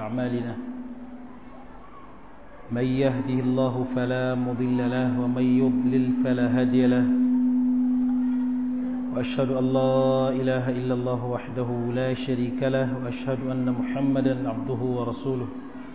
أعمالنا من يهده الله فلا مضل له ومن يضلل فلا هادي له وأشهد أن لا إله إلا الله وحده لا شريك له وأشهد أن محمدا عبده ورسوله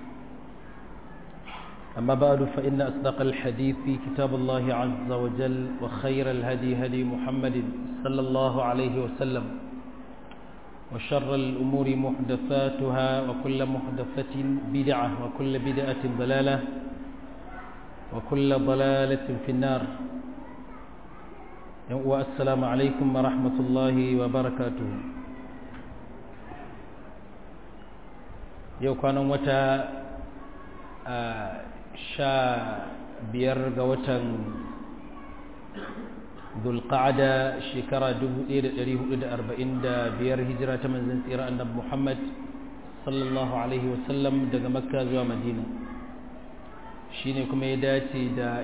أما بعد فإن أصدق الحديث في كتاب الله عز وجل وخير الهدي هدي محمد صلى الله عليه وسلم وشر الأمور محدثاتها وكل محدثة بدعة وكل بدعة ضلالة وكل ضلالة في النار والسلام عليكم ورحمة الله وبركاته yau kwanan wata sha biyar ga watan zulqa'ada shekara 1445 hijira ta manzon tsira annabi Muhammad sallallahu alaihi wasallam daga makka zuwa madina shine kuma ya dace da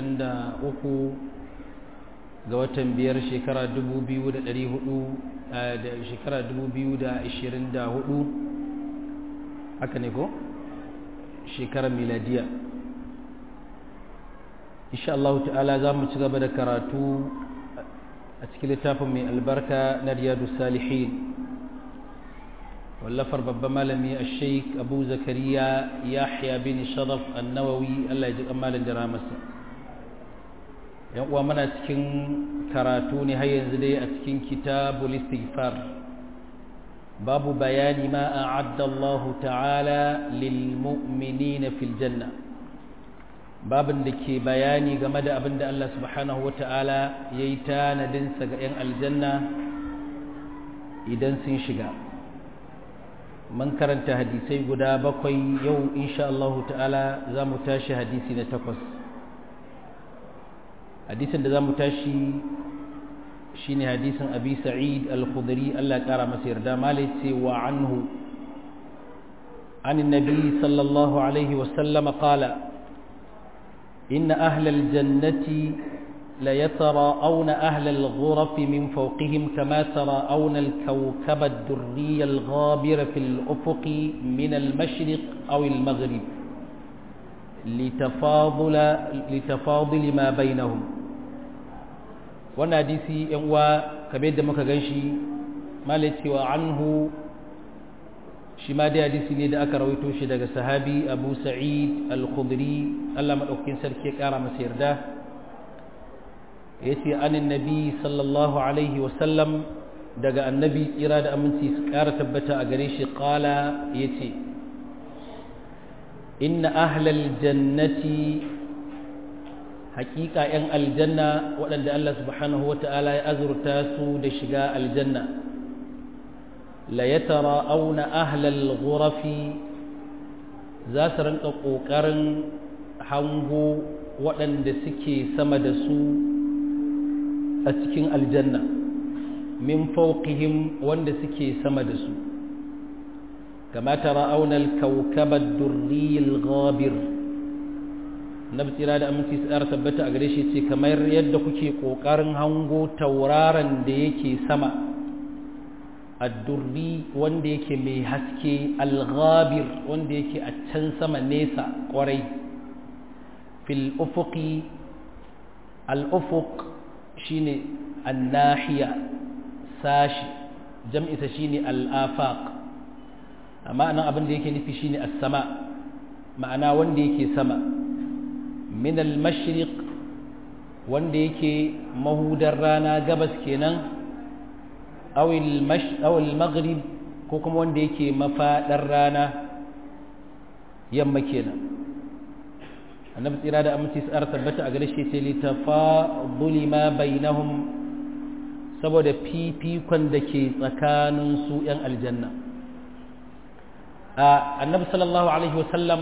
23 ga watan biyar shekara 2400 da shekara 2024 haka ne ko shekarar miladiya insha Allah ta'ala za mu ci gaba da karatu a cikin littafin mai albarka na riyadu salihin wallafar babban malami a sheik abu zakariya yahya bin sharaf annawawi Allah ya ji kamalin da ramarsa yan uwa mana cikin karatu ne har yanzu dai a cikin kitabul istighfar babu bayani ma a'adda Allah ta'ala lil mu'minina fil janna babin da ke bayani game da abin da Allah subhanahu wa ta'ala ya yi tanadinsa ga 'yan aljanna idan sun shiga man karanta hadisai guda bakwai yau insha Allah ta'ala za mu tashi hadisi na takwas hadisin da za mu tashi shi ne hadisin abi sa'id al-khudri Allah ƙara masa yarda malai ce wa anhu عن النبي صلى الله عليه وسلم قال إن أهل الجنة ليتراءون أهل الغرف من فوقهم كما تراءون الكوكب الدري الغابر في الأفق من المشرق أو المغرب لتفاضل, لتفاضل ما بينهم وناديسي ينوى كبير دمك غنشي ما لتوى عنه shi ma dai hadisi ne da aka rawaito shi daga sahabi abu sa'id al-khudri Allah maɗaukakin sarki ya ƙara masa yarda ya ce anin nabi sallallahu alaihi wasallam daga annabi tsira da aminci su ƙara tabbata a gare shi ƙala ya ce inna ahlal jannati haƙiƙa 'yan aljanna waɗanda Allah subhanahu wa ta'ala ya azurta su da shiga aljanna ليتراءون أهل الغرف ذات رنق قوكرن hango waɗanda suke sama da su a cikin aljanna min fauqihim wanda suke sama da su kama tara aunal kaukabar durriyil ghabir na tsira da aminci su tabbata a gare shi ce kamar yadda kuke ƙoƙarin hango tauraron da yake sama addurri wanda yake mai haske alghabir wanda yake a can sama nesa kwarai fil ufuqi al-ufuq shine annahiya sashi jam'isa shine al-afaq amma nan abin da yake nufi shine as-sama ma'ana wanda yake sama min al-mashriq wanda yake mahudar rana gabas kenan awil maghrib ko kuma wanda yake mafaɗar rana yamma kenan annabi tsira da aminci tsar tabbata a gare shi ce litafaduli ma bainahum saboda fifikon da ke tsakanin su yan aljanna annabi sallallahu alaihi wasallam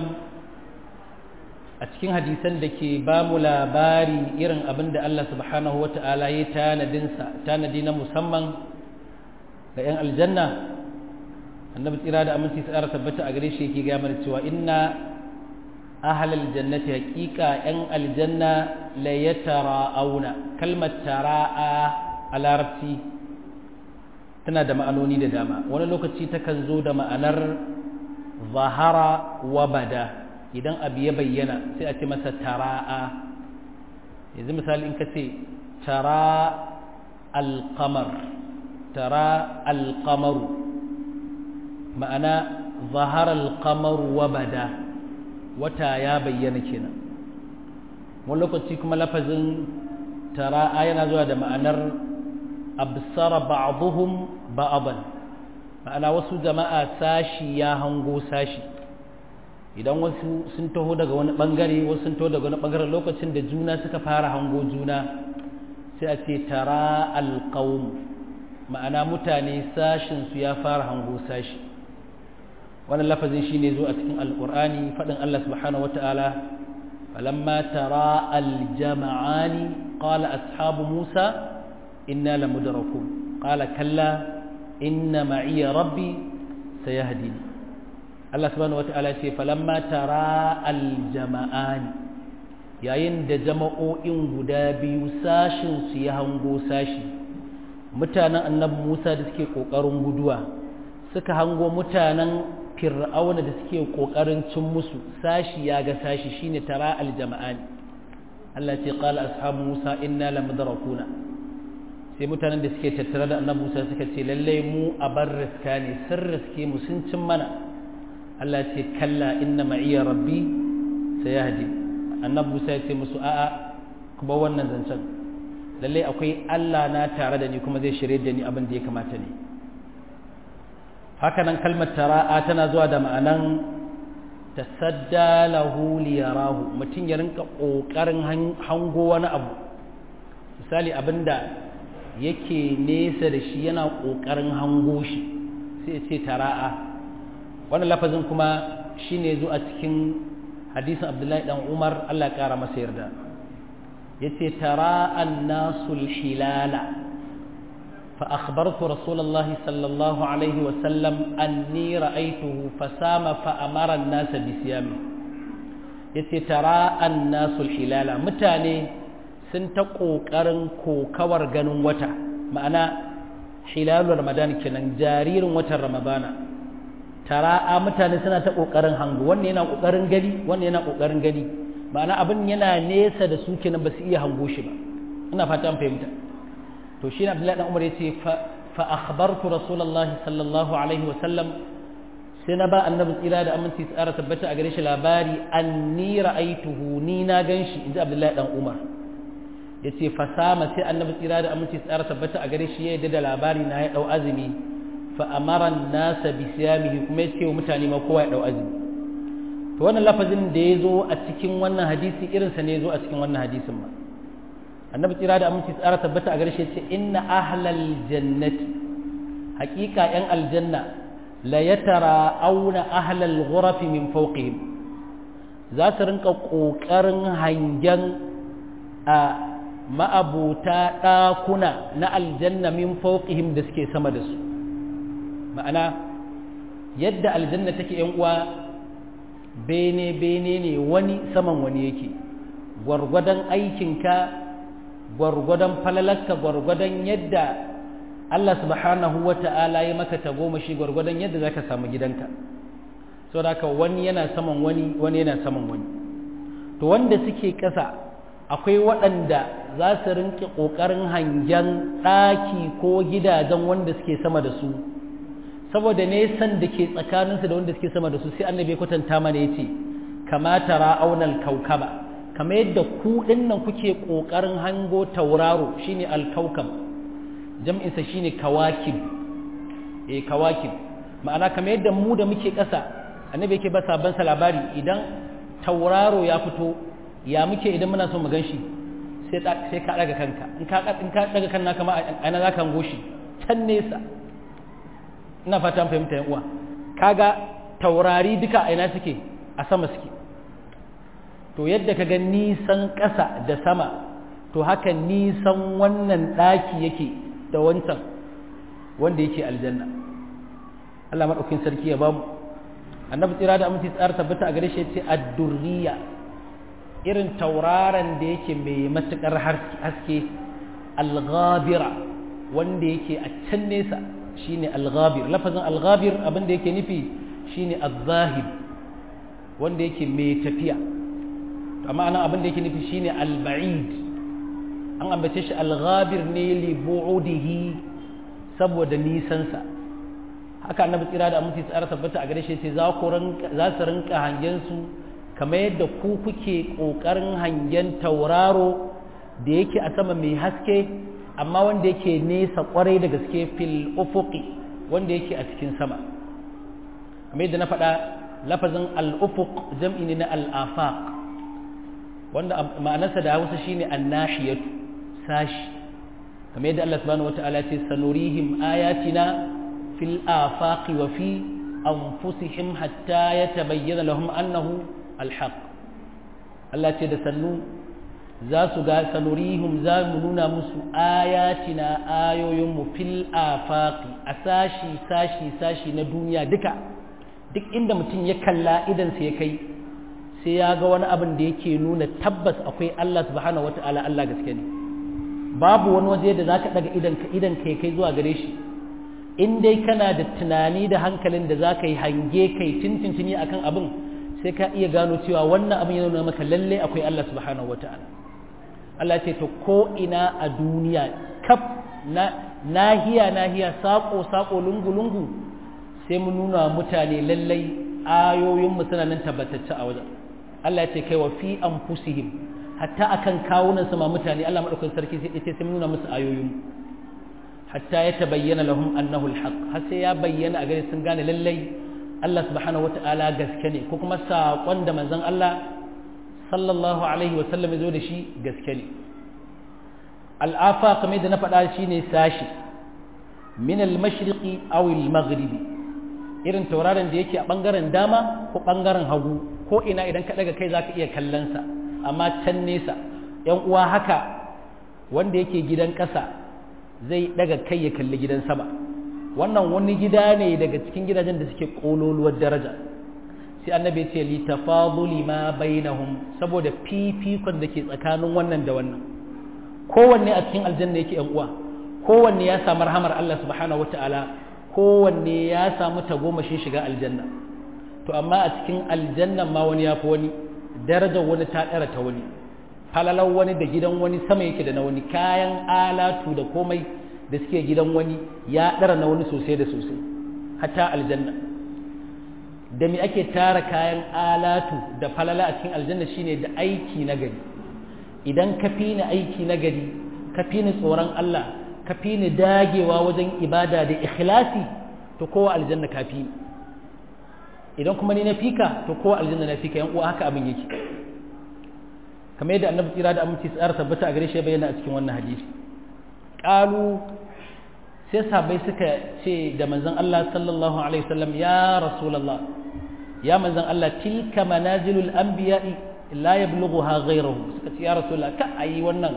a cikin hadisan da ke ba mu labari irin abin da Allah subhanahu wa ta'ala ya tanadinsa tanadi na musamman ga 'yan aljanna annabi tsira da aminci tsara tabbata a gare shi yake gaya mana cewa inna ahlal jannati haqiqa 'yan aljanna la yatara'auna kalmar tara'a a larabci tana da ma'anoni da dama wani lokaci takan zo da ma'anar zahara wa bada idan abu ya bayyana sai a ce masa tara'a yanzu misali in ka ce tara alkamar tara alkamaru ma'ana zahara alkamaru wa bada wata ya bayyana kenan wani lokaci kuma lafazin tara'a yana zuwa da ma'anar absara ba'dhum ba'dan ma'ana wasu jama'a sashi ya hango sashi idan wasu sun taho daga wani bangare wasu sun taho daga wani bangare lokacin da juna suka fara hango juna sai a ce tara alqaum ma'ana mutane sashin su ya fara hango sashi wannan lafazin shine zo a cikin alqur'ani fadin Allah subhanahu wataala falamma tara aljama'ani qala ashabu musa inna lamudrakun qala kalla inna ma'iya rabbi sayahdini Allah subhanahu wata'ala ce falamma tara aljama'ani yayin da jama'o'in guda biyu sashin su ya hango sashi mutanen annabi Musa da suke kokarin guduwa suka hango mutanen fir'auna da suke kokarin cin musu sashi ya ga sashi shine tara aljama'ani Allah ce qala ashabu Musa inna lamudrakuna sai mutanen da suke tattare da annabi Musa suka ce lallai mu a bar riska ne sun riske mu sun cin mana Allah ce kalla inna ma'iya rabbi sayahdi annabi Musa ya ce musu a'a ku ba wannan zancen lallai akwai Allah na tare da ni kuma zai shirye da ni abin da ya kamata ne haka nan kalmar tara'a tana zuwa da ma'anan tasadda lahu liyarahu mutum ya rinka kokarin hango wani abu misali abinda yake nesa da shi yana ƙoƙarin hango shi sai ce tara'a wannan lafazin kuma shi ne zo a cikin hadisin abdullahi dan umar allah ƙara masa yarda ya ce tara'an nasul hilala fa akhbartu rasulullahi sallallahu alaihi wasallam anni ra'aituhu fasama fa amara an-nasa bi siyami yace tara'an nasul hilala mutane sun ta ƙoƙarin kokawar ganin wata ma'ana hilalul ramadan kenan jaririn watan ramadana tara'a mutane suna ta ƙoƙarin hangu wannan yana ƙoƙarin gani wannan yana ƙoƙarin gani ma'ana abin yana nesa da su kenan ba su iya hango shi ba ina fata an fahimta to shi abdullahi dan umar yace fa akhbartu rasulullah sallallahu alaihi wa sallam sai na ba annabi tsira da aminci tsara tabbata a gare shi labari anni ra'aituhu ni na ganshi inji abdullahi dan umar ya ce fasama sai annabi tsira da aminci tsara tabbata a gare shi ya yadda da labari na ya ɗau azumi fa amaran nasa bi siyamihi kuma ya ce wa mutane ma kowa ya ɗau azumi to wannan lafazin da ya zo a cikin wannan hadisi irinsa ne ya zo a cikin wannan hadisin ma annabi tsira da aminci tsara tabbata a gare shi ya ce inna ahlal jannati haƙiƙa yan aljanna la yatara auna ahlal ghurafi min fawqihim za su rinka ƙoƙarin hangen a ma'abuta ɗakuna na aljanna min fauqihim da suke sama da su ma'ana yadda aljanna take yan uwa bene bene ne wani saman wani yake gwargwadon aikinka gwargwadon falalarka gwargwadon yadda Allah subhanahu wa ta'ala ya maka tagomashi gwargwadon yadda zaka samu gidanka saboda haka wani yana saman wani wani yana saman wani to wanda suke ƙasa akwai waɗanda za su rinƙe ƙoƙarin hangen ɗaki ko gidajen wanda suke sama da su saboda nesan da ke tsakaninsu da wanda suke sama da su sai annabi kwatanta mana ya ce kamata ra'aunar kaukaba kamar yadda ku nan kuke ƙoƙarin hango tauraro shine alkaukam jam'insa shine kawakib eh kawakib ma'ana kamar yadda mu da muke ƙasa annabi yake ba sabon labari idan tauraro ya fito ya muke idan muna so mu gan shi sai ka daga kanka in ka in ka daga kan naka ma ana za ka hango shi can nesa ina fatan fahimta yan uwa kaga taurari duka a ina suke a sama suke to yadda kaga nisan ƙasa da sama to haka nisan wannan ɗaki yake da wancan wanda yake aljanna Allah maɗaukin sarki ya bamu annabi tsira da aminci tsara tabbata a gare shi ya ce ad-durriya irin tauraron da yake mai matuƙar haske alghabira wanda yake a can nesa shine alghabir lafazin alghabir abin da yake nufi shine az-zahid wanda yake mai tafiya amma anan abin da yake nufi shine al-ba'id an ambace shi al-ghabir ne li bu'udihi saboda nisansa haka annabi tsira da aminci tsara tabbata a gare shi ce za ku za su rinka hangen su kamar yadda ku kuke kokarin hangen tauraro da yake a sama mai haske amma wanda yake nesa kwarai da gaske fil ufuqi wanda yake a cikin sama kamar yadda na faɗa lafazin al-ufuq jam'i ne na al-afaq wanda ma'anarsa da Hausa shine an-nahiyatu sashi kamar yadda Allah subhanahu wata'ala ya ce sanurihim ayatina fil afaqi wa fi anfusihim hatta yatabayyana lahum annahu al-haq Allah ce da sannu za su ga sanurihim za mu nuna musu ayatina ayoyinmu fil afaqi a sashi sashi sashi na duniya duka duk inda mutum ya kalla idan sai ya kai sai ya ga wani abin da yake nuna tabbas akwai Allah subhanahu wata'ala Allah gaske ne babu wani waje da zaka daga idan ka idan kai kai zuwa gare shi in dai kana da tunani da hankalin da zaka yi hange kai tintintini akan abin sai ka iya gano cewa wannan abin yana nuna maka lalle akwai Allah subhanahu wata'ala Allah ce to ko ina a duniya kaf na nahiya nahiya sako sako lungu lungu sai mun nuna mutane lallai ayoyin mu suna nan tabbatacce a wajen Allah ya ce kai wa fi anfusihim hatta akan kawunan sama mutane Allah madaukakin sarki sai ce sai mun nuna musu ayoyin hatta ya tabayyana lahum annahu alhaq har sai ya bayyana a gare sun gane lallai Allah subhanahu wataala gaske ne ko kuma saƙon da manzon Allah sallallahu alaihi wa sallam ya zo da shi gaske ne al'afa kamar da na faɗa shine sashi min al-mashriqi aw al-maghribi irin tauraron da yake a ɓangaren dama ko ɓangaren hagu ko ina idan ka daga kai za ka iya kallonsa amma can nesa ‘yan uwa haka wanda yake gidan ƙasa zai daga kai ya kalli gidan sama wannan wani gida ne daga cikin gidajen da suke ƙololuwar daraja sai annabi ya ce li tafaduli ma bainahum saboda fifikon da ke tsakanin wannan da wannan kowanne a cikin aljanna yake ‘yan uwa kowanne ya samu rahamar Allah subhanahu wata'ala kowanne ya samu tagomashin shiga aljanna to amma a cikin aljannan ma wani ya fi wani darajar wani ta ɗara ta wani falalar wani da gidan wani sama yake da na wani kayan alatu da komai da suke gidan wani ya ɗara na wani sosai da sosai hatta aljanna da me ake tara kayan alatu da falala a cikin aljanna shine da aiki na gari idan ka fi ni aiki na gari ka fi ni tsoron Allah ka fi ni dagewa wajen ibada da ikhlasi to kowa aljanna ka fi idan kuma ni na fika to kowa aljanna na fika yan uwa haka abin yake kamar yadda annabi tsira da aminci tsara tabbata a gare shi bayyana a cikin wannan hadisi qalu sai sahabbai suka ce da manzon Allah sallallahu alaihi wasallam ya rasulullah ya manzon Allah tilka manazilul anbiya'i la yablughuha ghayruhu suka ce ya rasulullah ka ayi wannan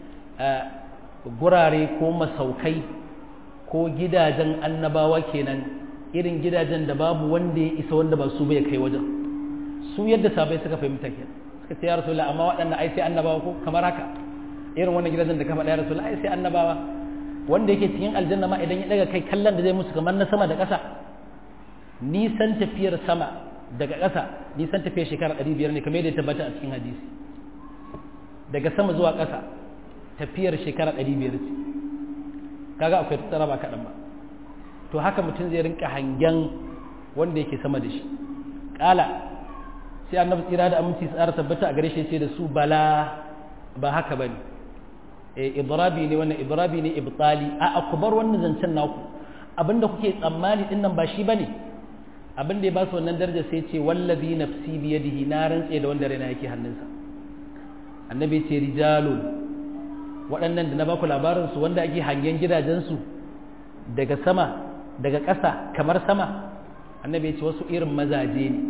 gurare ko masaukai ko gidajen annabawa kenan irin gidajen da babu wanda ya isa wanda ba su bai kai wajen su yadda sabai suka fahimta ke suka ce ya rasulullah amma waɗannan ai sai annabawa ko kamar haka irin wannan gidajen da kama da ya rasulullah ai sai annabawa wanda yake cikin aljanna ma idan ya daga kai kallon da zai musu kamar na sama da ƙasa nisan tafiyar sama daga ƙasa nisan tafiyar shekara ɗari biyar ne kamar yadda ya tabbata a cikin hadisi daga sama zuwa ƙasa tafiyar shekara ɗari biyar ce kaga akwai tsara ba kaɗan ba to haka mutum zai rinka hangen wanda yake sama da shi ƙala sai annabi tsira da aminci tsara tabbata a gare shi sai da su bala ba haka bane eh idrabi ne wannan idrabi ne ibtali a akubar wannan zancen naku abinda kuke tsammani din nan ba shi bane abinda ya ba su wannan daraja sai ce wallazi nafsi bi yadihi na rantse da wanda raina yake hannunsa annabi ce rijalun waɗannan da na baku labarin su wanda ake hangen gidajensu daga sama daga ƙasa kamar sama annabi ce wasu irin mazaje ne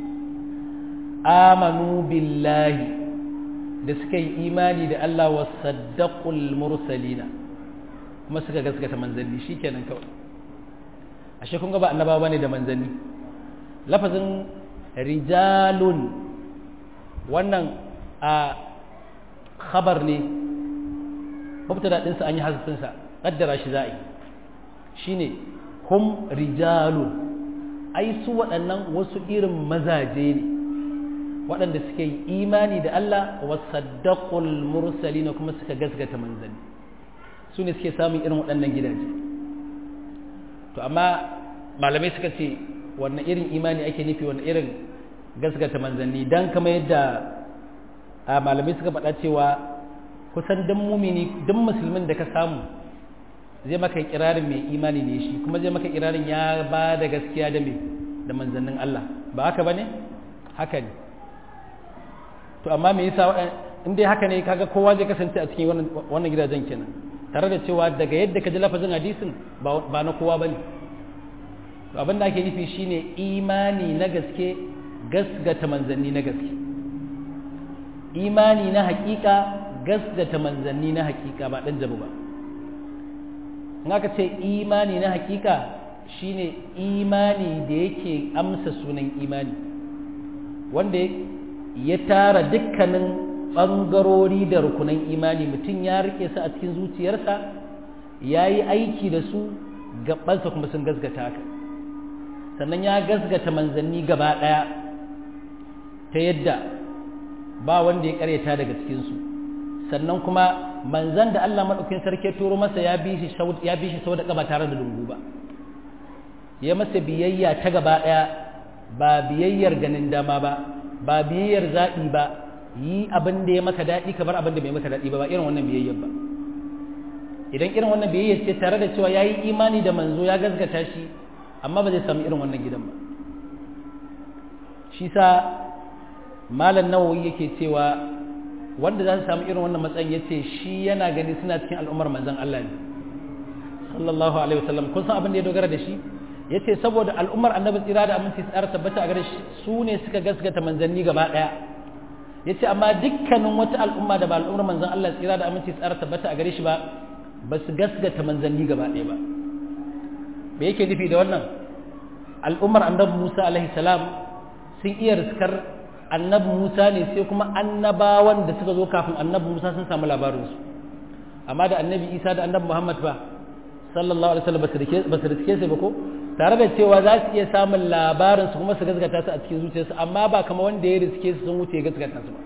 amanu billahi da suka yi imani da Allah wa saddaqul mursalina kuma suka gaskata manzanni shikenan kawai ashe kun ga ba annabawa bane da manzanni lafazin rijalun wannan a khabar ne mubtada din sa an yi hasfin sa kaddara shi za'i shine hum rijalun ai su waɗannan wasu irin mazaje ne waɗanda suka yi imani da Allah wa saddaqul mursalin kuma suka gasgata manzanni su ne suke samun irin waɗannan gidaje to amma malamai suka ce wannan irin imani ake nufi wannan irin gasgata manzanni dan kamar yadda a malamai suka faɗa cewa kusan dan mumini dan musulmin da ka samu zai maka kirarin mai imani ne shi kuma zai maka kirarin ya ba da gaskiya da mai da manzannin Allah ba haka bane haka ne to amma me yasa in dai haka ne kaga kowa zai kasance a cikin wannan wannan gidajen kenan tare da cewa daga yadda ka ji lafazin hadisin ba na kowa bane to abin da ake nufi shine imani na gaske gasgata manzanni na gaske imani na hakika gasgata manzanni na hakika ba dan jabu ba in aka ce imani na hakika shine imani da yake amsa sunan imani wanda ya tara dukkanin ɓangarori da rukunan imani mutum ya rike su a cikin zuciyarsa ya yi aiki da su gabansa kuma sun gasgata haka sannan ya gasgata manzanni gaba ɗaya ta yadda ba wanda ya karyata daga cikinsu sannan kuma manzan da Allah maɗaukin sarki turo masa ya bi shi sau da ƙaba tare da lungu ba ya masa biyayya ta gaba ɗaya ba biyayyar ganin dama ba ba biyayyar zaɓi ba yi abin da ya maka daɗi kamar abin da bai maka daɗi ba ba irin wannan biyayyar ba idan irin wannan biyayyar ce tare da cewa ya yi imani da manzo ya gazgata shi amma ba zai samu irin wannan gidan ba shi sa malam nawawi yake cewa wanda za su samu irin wannan matsayin ya ce shi yana gani suna cikin al'ummar manzon Allah ne sallallahu alaihi wasallam kun san abin da ya dogara da shi ya ce saboda al'ummar annabi tsira da aminci tsara tabbata a gare shi su ne suka gaskata manzanni gaba ɗaya ya ce amma dukkanin wata al'umma da ba al'ummar manzan Allah tsira da aminci tsara tabbata a gare shi ba ba su gaskata manzanni gaba ɗaya ba me yake nufi da wannan al'ummar annabi Musa alaihi salam sun iya riskar annabi Musa ne sai kuma annabawan da suka zo kafin annabi Musa sun samu labarinsu amma da annabi Isa da annabi Muhammad ba sallallahu alaihi wasallam ba su riske su ba ko tare da cewa za su iya samun labarin su kuma su gaskata su a cikin zuciyarsu amma ba kama wanda ya riske su sun wuce ya gaskata su ba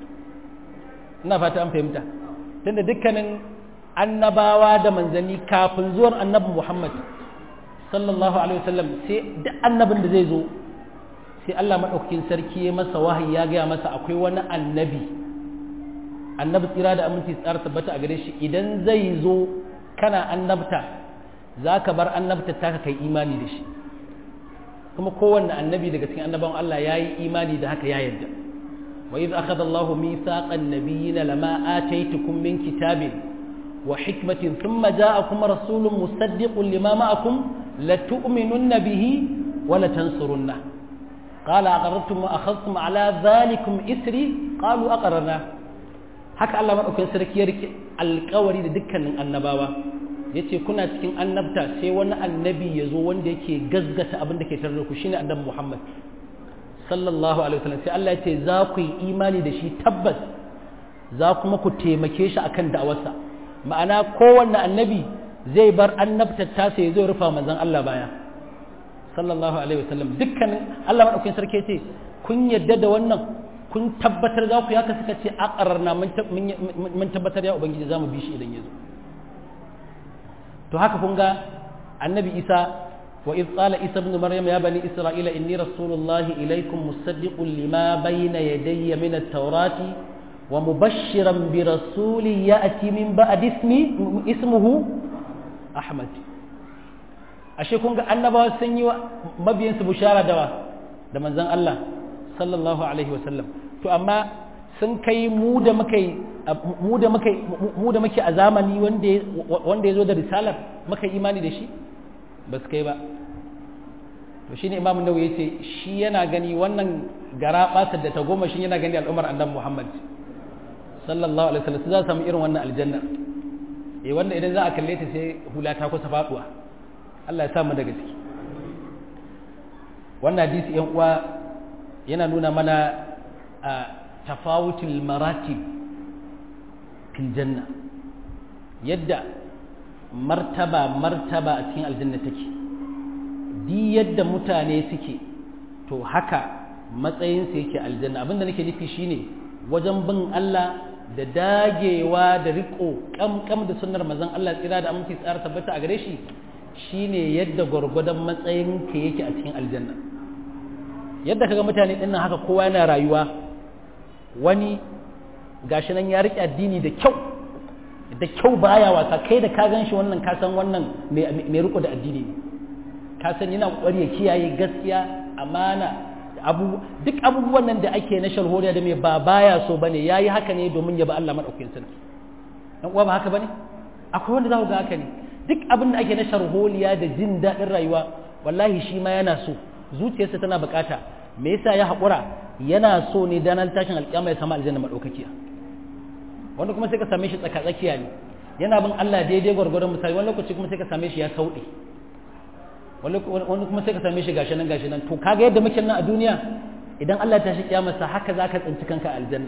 ina fata an fahimta tunda dukkanin annabawa da manzanni kafin zuwan annabi Muhammad sallallahu alaihi wasallam sai duk annabin da zai zo sai Allah madaukakin sarki ya masa wahayi ya gaya masa akwai wani annabi annabi tsira da aminci tsara tabbata a gare shi idan zai zo kana annabta za ka bar annabta ta kai imani da shi kuma kowanne annabi daga cikin annabawan Allah ya yi imani da haka ya yarda wa idh akhadha Allahu mithaqan nabiyina lama ataytukum min kitabin wa hikmatin thumma ja'akum rasulun musaddiqun lima ma'akum latu'minunna bihi wa latansurunna qala aqarrtum wa akhadhtum ala dhalikum isri qalu aqarrna haka Allah madaukakin sarki ya rike alƙawari da dukkanin annabawa ya ce kuna cikin annabta sai wani annabi ya zo wanda yake gazgata abin da ke tare da ku shine annabi Muhammad sallallahu alaihi wasallam sai Allah ya ce za ku yi imani da shi tabbas za kuma ku taimake shi akan da'awarsa ma'ana kowanne annabi zai bar annabtar ta sai zai rufa manzon Allah baya sallallahu alaihi wasallam dukkanin Allah madaukakin sarki ce kun yadda da wannan kun tabbatar za ku yi haka suka ce aqararna mun tabbatar ya ubangiji za mu bi shi idan ya zo to haka kun ga annabi isa wa iz qala isa ibn maryam ya bani isra'ila inni rasulullahi ilaykum musaddiqun lima bayna yadayya min at-taurati wa mubashshiran bi rasuli ya'ti min ba'di ismi ismuhu ahmad ashe kun ga annabawa sun yi mabiyansu bushara dawa da manzon Allah sallallahu alaihi wa sallam to amma sun kai mu da muka mu da muka mu da muke a zamani wanda wanda yazo da risalar muka imani da shi ba su kai ba to shine imamu nawawi yace shi yana gani wannan gara basar da ta goma shi yana gani al'umar annabi Muhammad sallallahu alaihi wasallam za su samu irin wannan aljanna eh wanda idan za a kalle ta sai hula ta kusa faduwa Allah ya sa mu daga ciki wannan hadisi yan uwa yana nuna mana a tafawutul maratib fil janna yadda martaba martaba a cikin aljanna take di yadda mutane suke to haka matsayinsa yake aljanna abinda nake nufi shine wajen bin Allah da dagewa da riko kamkam da sunnar manzon Allah tsira da aminci tsara tabbata a gare shi shine yadda gwargwadon matsayin ka yake a cikin aljanna yadda kaga mutane dinnan haka kowa yana rayuwa wani gashi nan ya riƙe addini da kyau da kyau baya wasa kai da ka gan shi wannan ka san wannan mai riko da addini ne ka san yana kokari ya kiyaye gaskiya amana abu duk abubuwan nan da ake na sharholiya da mai ba baya so bane yayi haka ne domin ya ba Allah madaukakin sarki dan uwa ba haka bane akwai wanda za ku ga haka ne duk abin da ake na sharholiya da jin daɗin rayuwa wallahi shi ma yana so zuciyarsa tana bukata me yasa ya haƙura yana so ne dan tashin alƙiyama ya samu aljanna madaukakiya wanda kuma sai ka same shi tsaka tsakiya ne yana bin Allah daidai gwargwadon misali wani lokaci kuma sai ka same shi ya sauɗe wani kuma sai ka same shi gashi nan gashi nan to kaga yadda muke nan a duniya idan Allah ta shi kiyamarsa haka za ka tsinci kanka aljanna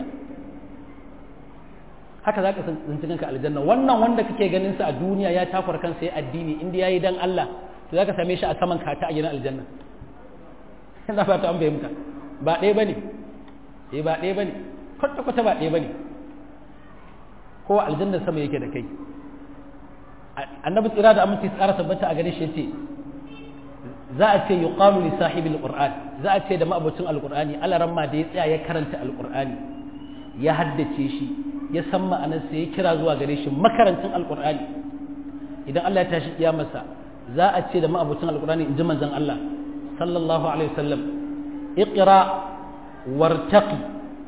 haka za ka tsinci kanka aljanna wannan wanda kake ganin sa a duniya ya takwar kansa ya addini inda yayi dan Allah to za ka same shi a saman kata a gidan aljanna ina fata an fahimta ba ɗaya bane eh ba ɗaya bane kwata kwata ba ɗaya bane kowa aljannar sama yake da kai annabi tsira da aminci tsara tabbata a gare shi yace za a ce yuqalu li sahibil qur'an za a ce da ma'abucin alqur'ani alaran ma da ya tsaya ya karanta alqur'ani ya haddace shi ya san ma'anarsa ya kira zuwa gare shi makarantin alqur'ani idan Allah ya tashi kiyamarsa za a ce da ma'abucin alqur'ani in ji manzon Allah sallallahu alaihi wasallam iqra wartaqi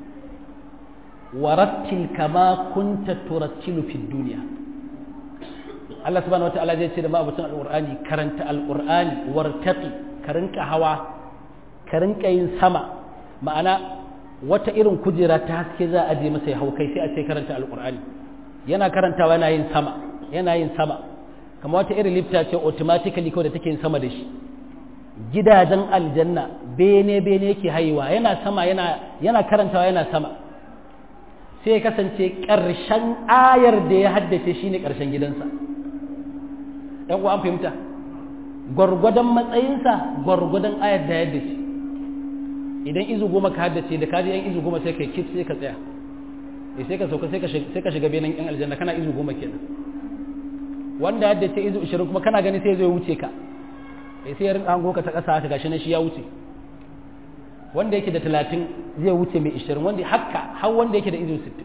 warattil kama kunta turattilu fid dunya Allah subhanahu wataala zai ce da ma'abucin alqur'ani karanta alqur'ani wartaqi ka rinka hawa ka rinka yin sama ma'ana wata irin kujera ta haske za a je masa ya hau kai sai a ce karanta alqur'ani yana karantawa yana yin sama yana yin sama kamar wata irin lifta ce automatically kawai da take yin sama da shi gidajen aljanna bene bene yake haiwa yana sama yana yana karantawa yana sama sai ya kasance ƙarshen ayar da ya haddace shine ƙarshen gidansa ɗan an fahimta gwargwadon matsayinsa gwargwadon ayar da ya haddace idan izu goma ka haddace da kaji yan izu goma sai ka kif sai ka tsaya sai ka sauka sai ka shiga benin yan aljanna kana izu goma kenan wanda ya haddace izu ishirin kuma kana gani sai zai wuce ka sai ya rinka hango ka ta ƙasa haka gashi na shi ya wuce wanda yake da talatin zai wuce mai ishirin wanda haka har wanda yake da izu sittin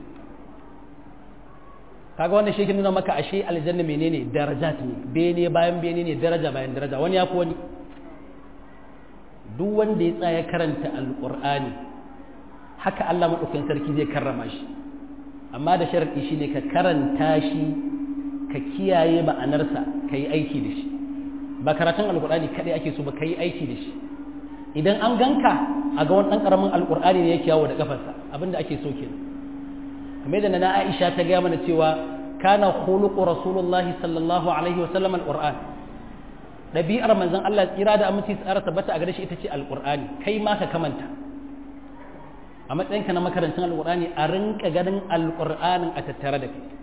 kaga wanda shi nuna maka ashe aljanna menene darajat ne bene bayan bene ne daraja bayan daraja wani ya fi wani duk wanda ya tsaya karanta alqur'ani haka Allah madaukakin sarki zai karrama shi amma da sharadi shine ka karanta shi ka kiyaye ma'anarsa ka yi aiki da shi ba karatun alqur'ani kadai ake so ba ka yi aiki da shi idan an ganka a ga wani ɗan ƙaramin alƙur'ani ne yake yawo da ƙafarsa abinda ake so kenan kamar yadda na Aisha ta gaya mana cewa kana khuluqu rasulullahi sallallahu alaihi wa sallam alqur'an ɗabi'ar manzon Allah tsira da aminci tsara tabbata a gare shi ita ce alqur'ani kai ma ka kamanta a matsayinka na makarantar alqur'ani a rinka ganin alqur'anin a tattare da kai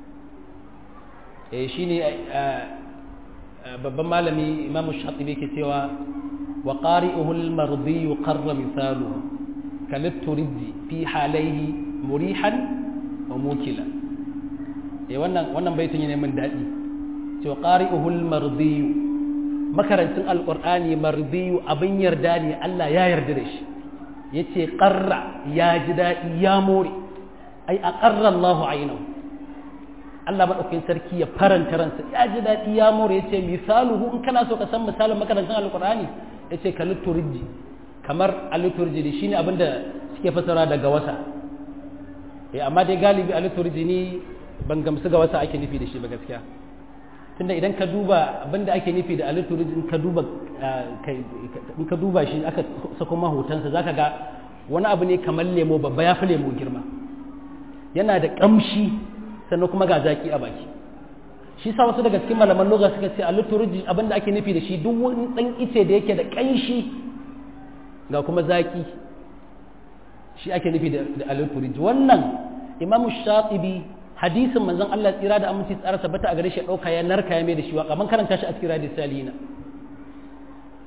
eh shine babban malami imamu shatibi ke cewa وقارئه المرضي قر مثاله كالترد في حاليه مريحا وموكلا eh wannan wannan baitin ne min dadi cewa qari'uhu al-mardi makarantun alqur'ani mardi abin yarda ne Allah ya yarda da shi yace qarra ya ji dadi ya more ai aqarra Allah aynahu Allah madaukakin sarki ya faranta ransa ya ji dadi ya more yace misaluhu in kana so ka san misalin makarantun alqur'ani ya ce ka liturji kamar a liturji ne shine abinda suke fasara daga wasa eh amma dai galibi a liturji ni ban gamsu ga wasa ake nufi da shi ba gaskiya tunda idan ka duba abinda ake nufi da a liturji in ka duba in ka duba shi aka sako mahutansa zaka ga wani abu ne kamar lemo babba ya fi lemo girma yana da kamshi sannan kuma ga zaki a baki shi sa wasu daga cikin malaman lugha suka ce a liturji abinda ake nufi da shi duk wani dan ice da yake da kanshi ga kuma zaki shi ake nufi da a liturji wannan imamu shatibi hadisin manzon Allah tsira da aminci tsara tabbata a gare shi dauka ya narka ya mai da shi waka man karanta shi a cikin hadis salina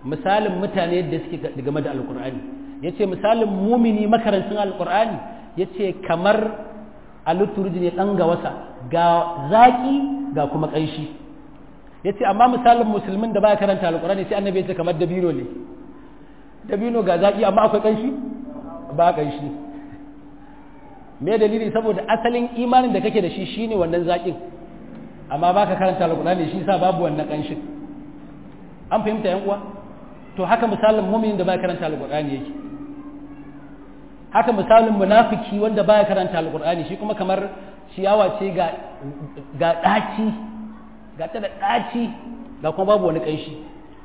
misalin mutane da suke game da alkur'ani ya ce misalin mumini makarancin alkur'ani ya ce kamar aluturji ne ɗan ga wasa ga zaƙi ga kuma ƙanshi ya ce amma misalin musulmin da baya karanta alkur'ani sai annabi ya ce kamar dabino ne dabino ga zaƙi amma akwai ƙanshi ba ƙanshi me dalili saboda asalin imanin da kake da shi shine wannan zaƙin amma baka karanta alkur'ani shi sa babu wannan ƙanshin an fahimta yan uwa to haka misalin muminin da baya karanta alkur'ani yake haka misalin munafiki wanda baya karanta alkur'ani shi kuma kamar ciyawa ce ga ga daci ga ta da daci ga kuma babu wani kanshi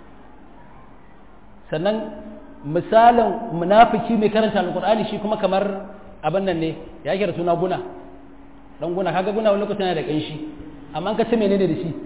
sannan misalin munafiki mai karanta alkur'ani shi kuma kamar abin nan ne ya kira suna guna dan guna kaga guna wani lokacin yana da kanshi amma ka ce menene da shi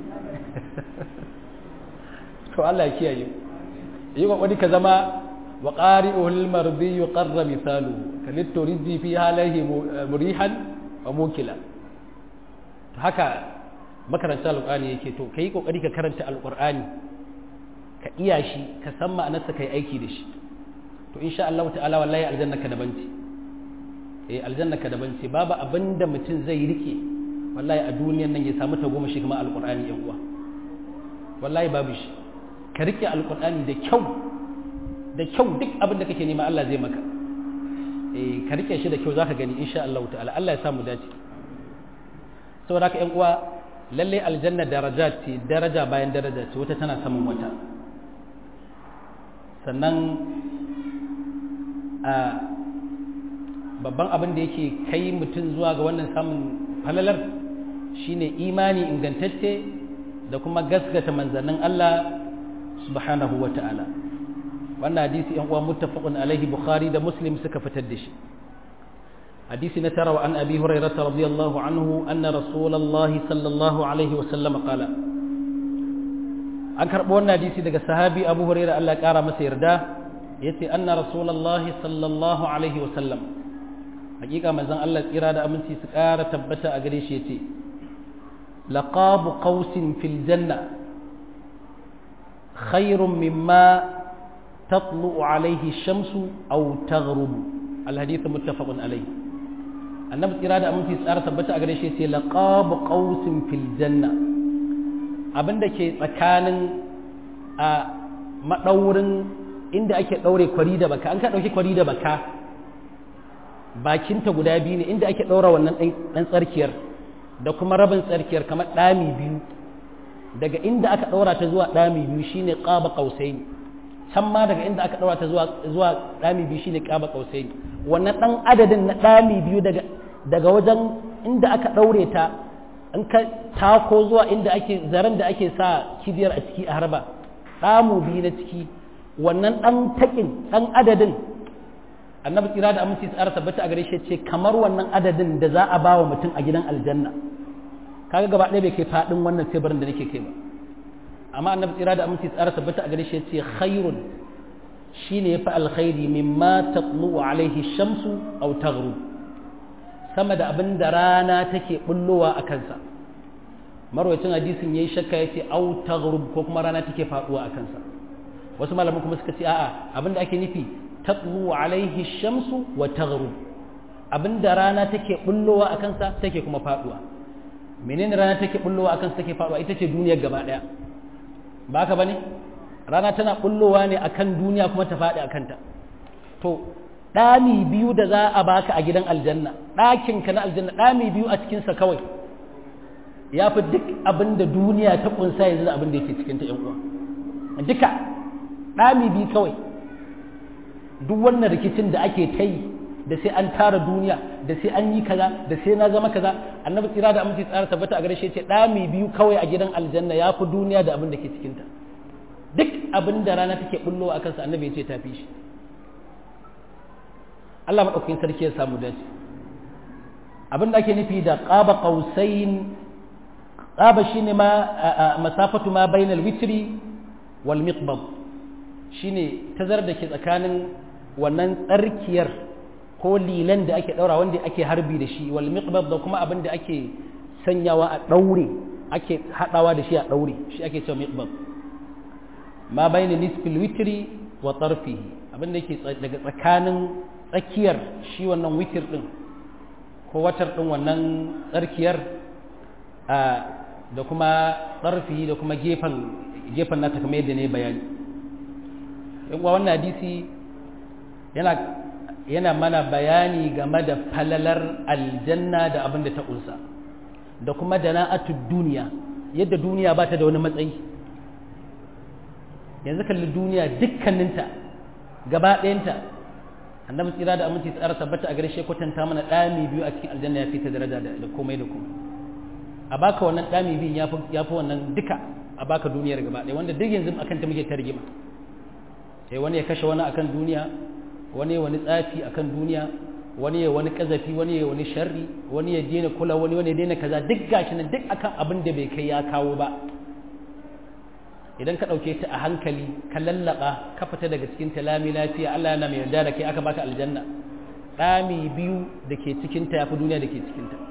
to Allah ya kiyaye yi kokari ka zama wa qari'ul mardi yuqarra misalu kalitto rizzi fi halihi murihan wa mukila to haka makaranta alqur'ani yake to kai kokari ka karanta alqur'ani ka iya shi ka san ma'anarsa kai aiki da shi to insha Allah ta'ala wallahi aljanna ka daban ce eh aljanna ka daban ce babu abinda mutum zai rike wallahi a duniyan nan ya samu ta goma shi kuma alqur'ani yan uwa wallahi babu shi ka rike alqur'ani da kyau da kyau duk abin da kake nema Allah zai maka eh ka rike shi da kyau zaka gani insha Allah ta'ala Allah ya samu dace saboda haka ƴan uwa lalle aljanna daraja ce daraja bayan daraja ce wata tana saman wata sannan a babban abin da yake kai mutum zuwa ga wannan samun falalar shine imani ingantacce da kuma gaskata manzannin Allah subhanahu wa ta'ala wannan hadisi yan uwa muttafaqun alaihi bukhari da muslim suka fitar da shi hadisi na tara wa an abi hurairah radiyallahu anhu anna rasulullahi sallallahu alaihi wa sallam qala an karbo wannan hadisi daga sahabi abu hurairah Allah ya kara masa yarda yace anna rasulullahi sallallahu alaihi wa sallam hakika manzon Allah tsira da aminci su kara tabbata a gare shi yace laqabu qausin fil janna khairun mimma تطلع عليه الشمس أو تغرب الحديث متفق عليه annabi tsira da aminci tsara tabbata a gare shi sai laqab qausin fil janna abinda ke tsakanin a madaurin inda ake daure kwari da baka an ka dauki kwari da baka bakinta guda biyu ne inda ake daura wannan dan tsarkiyar da kuma rabin tsarkiyar kamar dami biyu daga inda aka daura ta zuwa dami biyu shine qaba qausaini can ma daga inda aka ɗaura ta zuwa ɗami biyu shine ƙaba ƙausai wannan ɗan adadin na ɗami biyu daga wajen inda aka ɗaure ta in ka tako zuwa inda ake zaren da ake sa kibiyar a ciki a harba ɗamu biyu na ciki wannan ɗan taƙin ɗan adadin annabi tsira da aminci tsara tabbata a gare shi ce kamar wannan adadin da za a ba wa mutum a gidan aljanna kaga gaba ɗaya bai kai faɗin wannan teburin da nake kai ba amma annabi tsira da aminci tsara tabbata a gare shi yace khairun shine yafi alkhairi mimma tatlu alaihi shamsu aw taghrub sama da abin da rana take bullowa a kansa marwacin hadisin yayi shakka yace aw taghrub ko kuma rana take faduwa a kansa wasu malaman kuma suka ce a'a abin da ake nufi tatlu alaihi shamsu wa taghrub abin da rana take bullowa a kansa take kuma faduwa menene rana take bullowa a kansa take faduwa ita ce duniyar gaba daya ba haka ba ne rana tana bullowa ne akan duniya kuma ta faɗi a kanta to ɗami biyu da za a baka a gidan aljanna ɗakinka na aljanna ɗami biyu a cikinsa kawai ya fi duk abin da duniya ta ƙunsa yanzu da abin da yake cikinta ‘yan uwa duka ɗami biyu kawai duk wannan rikicin da ake ta yi da sai an tara duniya da sai an yi kaza da sai na zama kaza annabi tsira da aminci tsara tabbata a gare shi ce ɗami biyu kawai a gidan aljanna ya fi duniya da abin da ke cikinta duk abin da rana take bullo a kansa annabi ya ce ta fi shi Allah maɗaukakin sarki ya samu dace abin da ake nufi da ƙaba ƙausain ƙaba shi ne ma masafatu ma bainal witri wal miqbab shine tazar da ke tsakanin wannan tsarkiyar ko lilan da ake ɗaura wanda ake harbi da shi wal miqbab da kuma abin da ake sanyawa a ɗaure ake haɗawa da shi a ɗaure shi ake cewa miqbab ma bayna nisfil witri wa tarfihi abin da yake daga tsakanin tsakiyar shi wannan witir din ko watar din wannan tsarkiyar da kuma tsarfi da kuma gefen gefen nata kamar yadda ne bayani yan wannan hadisi yana yana mana bayani game da falalar aljanna da abin da ta kunsa da kuma dana'atud duniya yadda duniya ba ta da wani matsayi yanzu kalli duniya dukkaninta gaba ɗayanta annabi tsira da aminci tsara tabbata a gare shi kwatanta mana ɗami biyu a cikin aljanna ya fi ta daraja da komai da komai a baka wannan ɗami biyun ya fi wannan duka a baka duniyar gaba ɗaya wanda duk yanzu akan ta muke ta rigima sai wani ya kashe wani akan duniya wani ya wani tsafi akan duniya wani ya wani kazafi wani ya wani sharri wani ya daina kula wani wani ya daina kaza duk gashi nan duk akan abin da bai kai ya kawo ba idan ka ɗauke ta a hankali ka lallaba ka fita daga cikin ta lami lafiya Allah yana mai yarda da kai aka baka aljanna ɗami biyu da ke cikin ta yafi duniya da ke cikin ta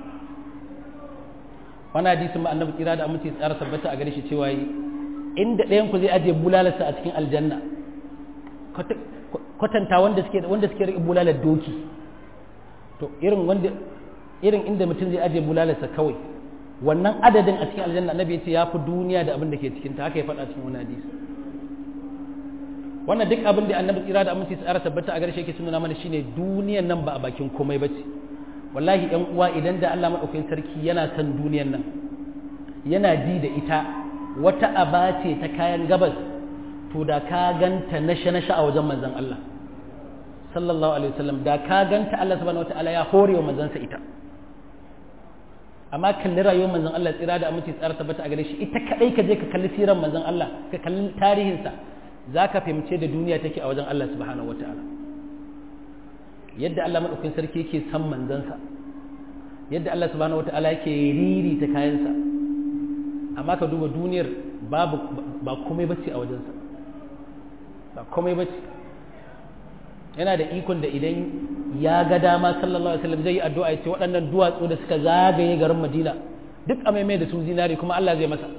wani hadisin ma annabi kira da aminci tsara tabbata a gare shi cewa yi inda ɗayan ku zai ajiye bulalarsa a cikin aljanna kwatanta wanda suke wanda suke rike bulalar doki to irin wanda irin inda mutum zai ajiye bulalarsa kawai wannan adadin a cikin aljanna annabi yace yafi duniya da abin da ke cikin ta haka ya faɗa cikin wani hadisi wannan duk abin da annabi tsira da aminci tsara tabbata a gare shi yake sunana mana shine duniyan nan ba a bakin komai bace wallahi ɗan uwa idan da Allah madaukakin sarki yana son duniyan nan yana ji da ita wata aba ce ta kayan gabas to da ka ganta nasha nasha a wajen manzon Allah sallallahu alaihi wasallam da ka ganta Allah subhanahu wataala ya hore wa manzansa ita amma kalli rayuwar manzon Allah tsira da aminci tsara tabbata a gare shi ita kadai ka je ka kalli siran manzon Allah ka kalli tarihinsa zaka fahimce da duniya take a wajen Allah subhanahu wataala yadda Allah madaukakin sarki yake san manzansa yadda Allah subhanahu wataala yake riri ta kayansa amma ka duba duniyar babu ba komai bace a wajensa ba komai bace yana da ikon da idan ya ga dama sallallahu alaihi wasallam zai yi addu'a ya ce waɗannan duwatsu da suka zagaye garin Madina duk a maimai da su zinari kuma Allah zai masa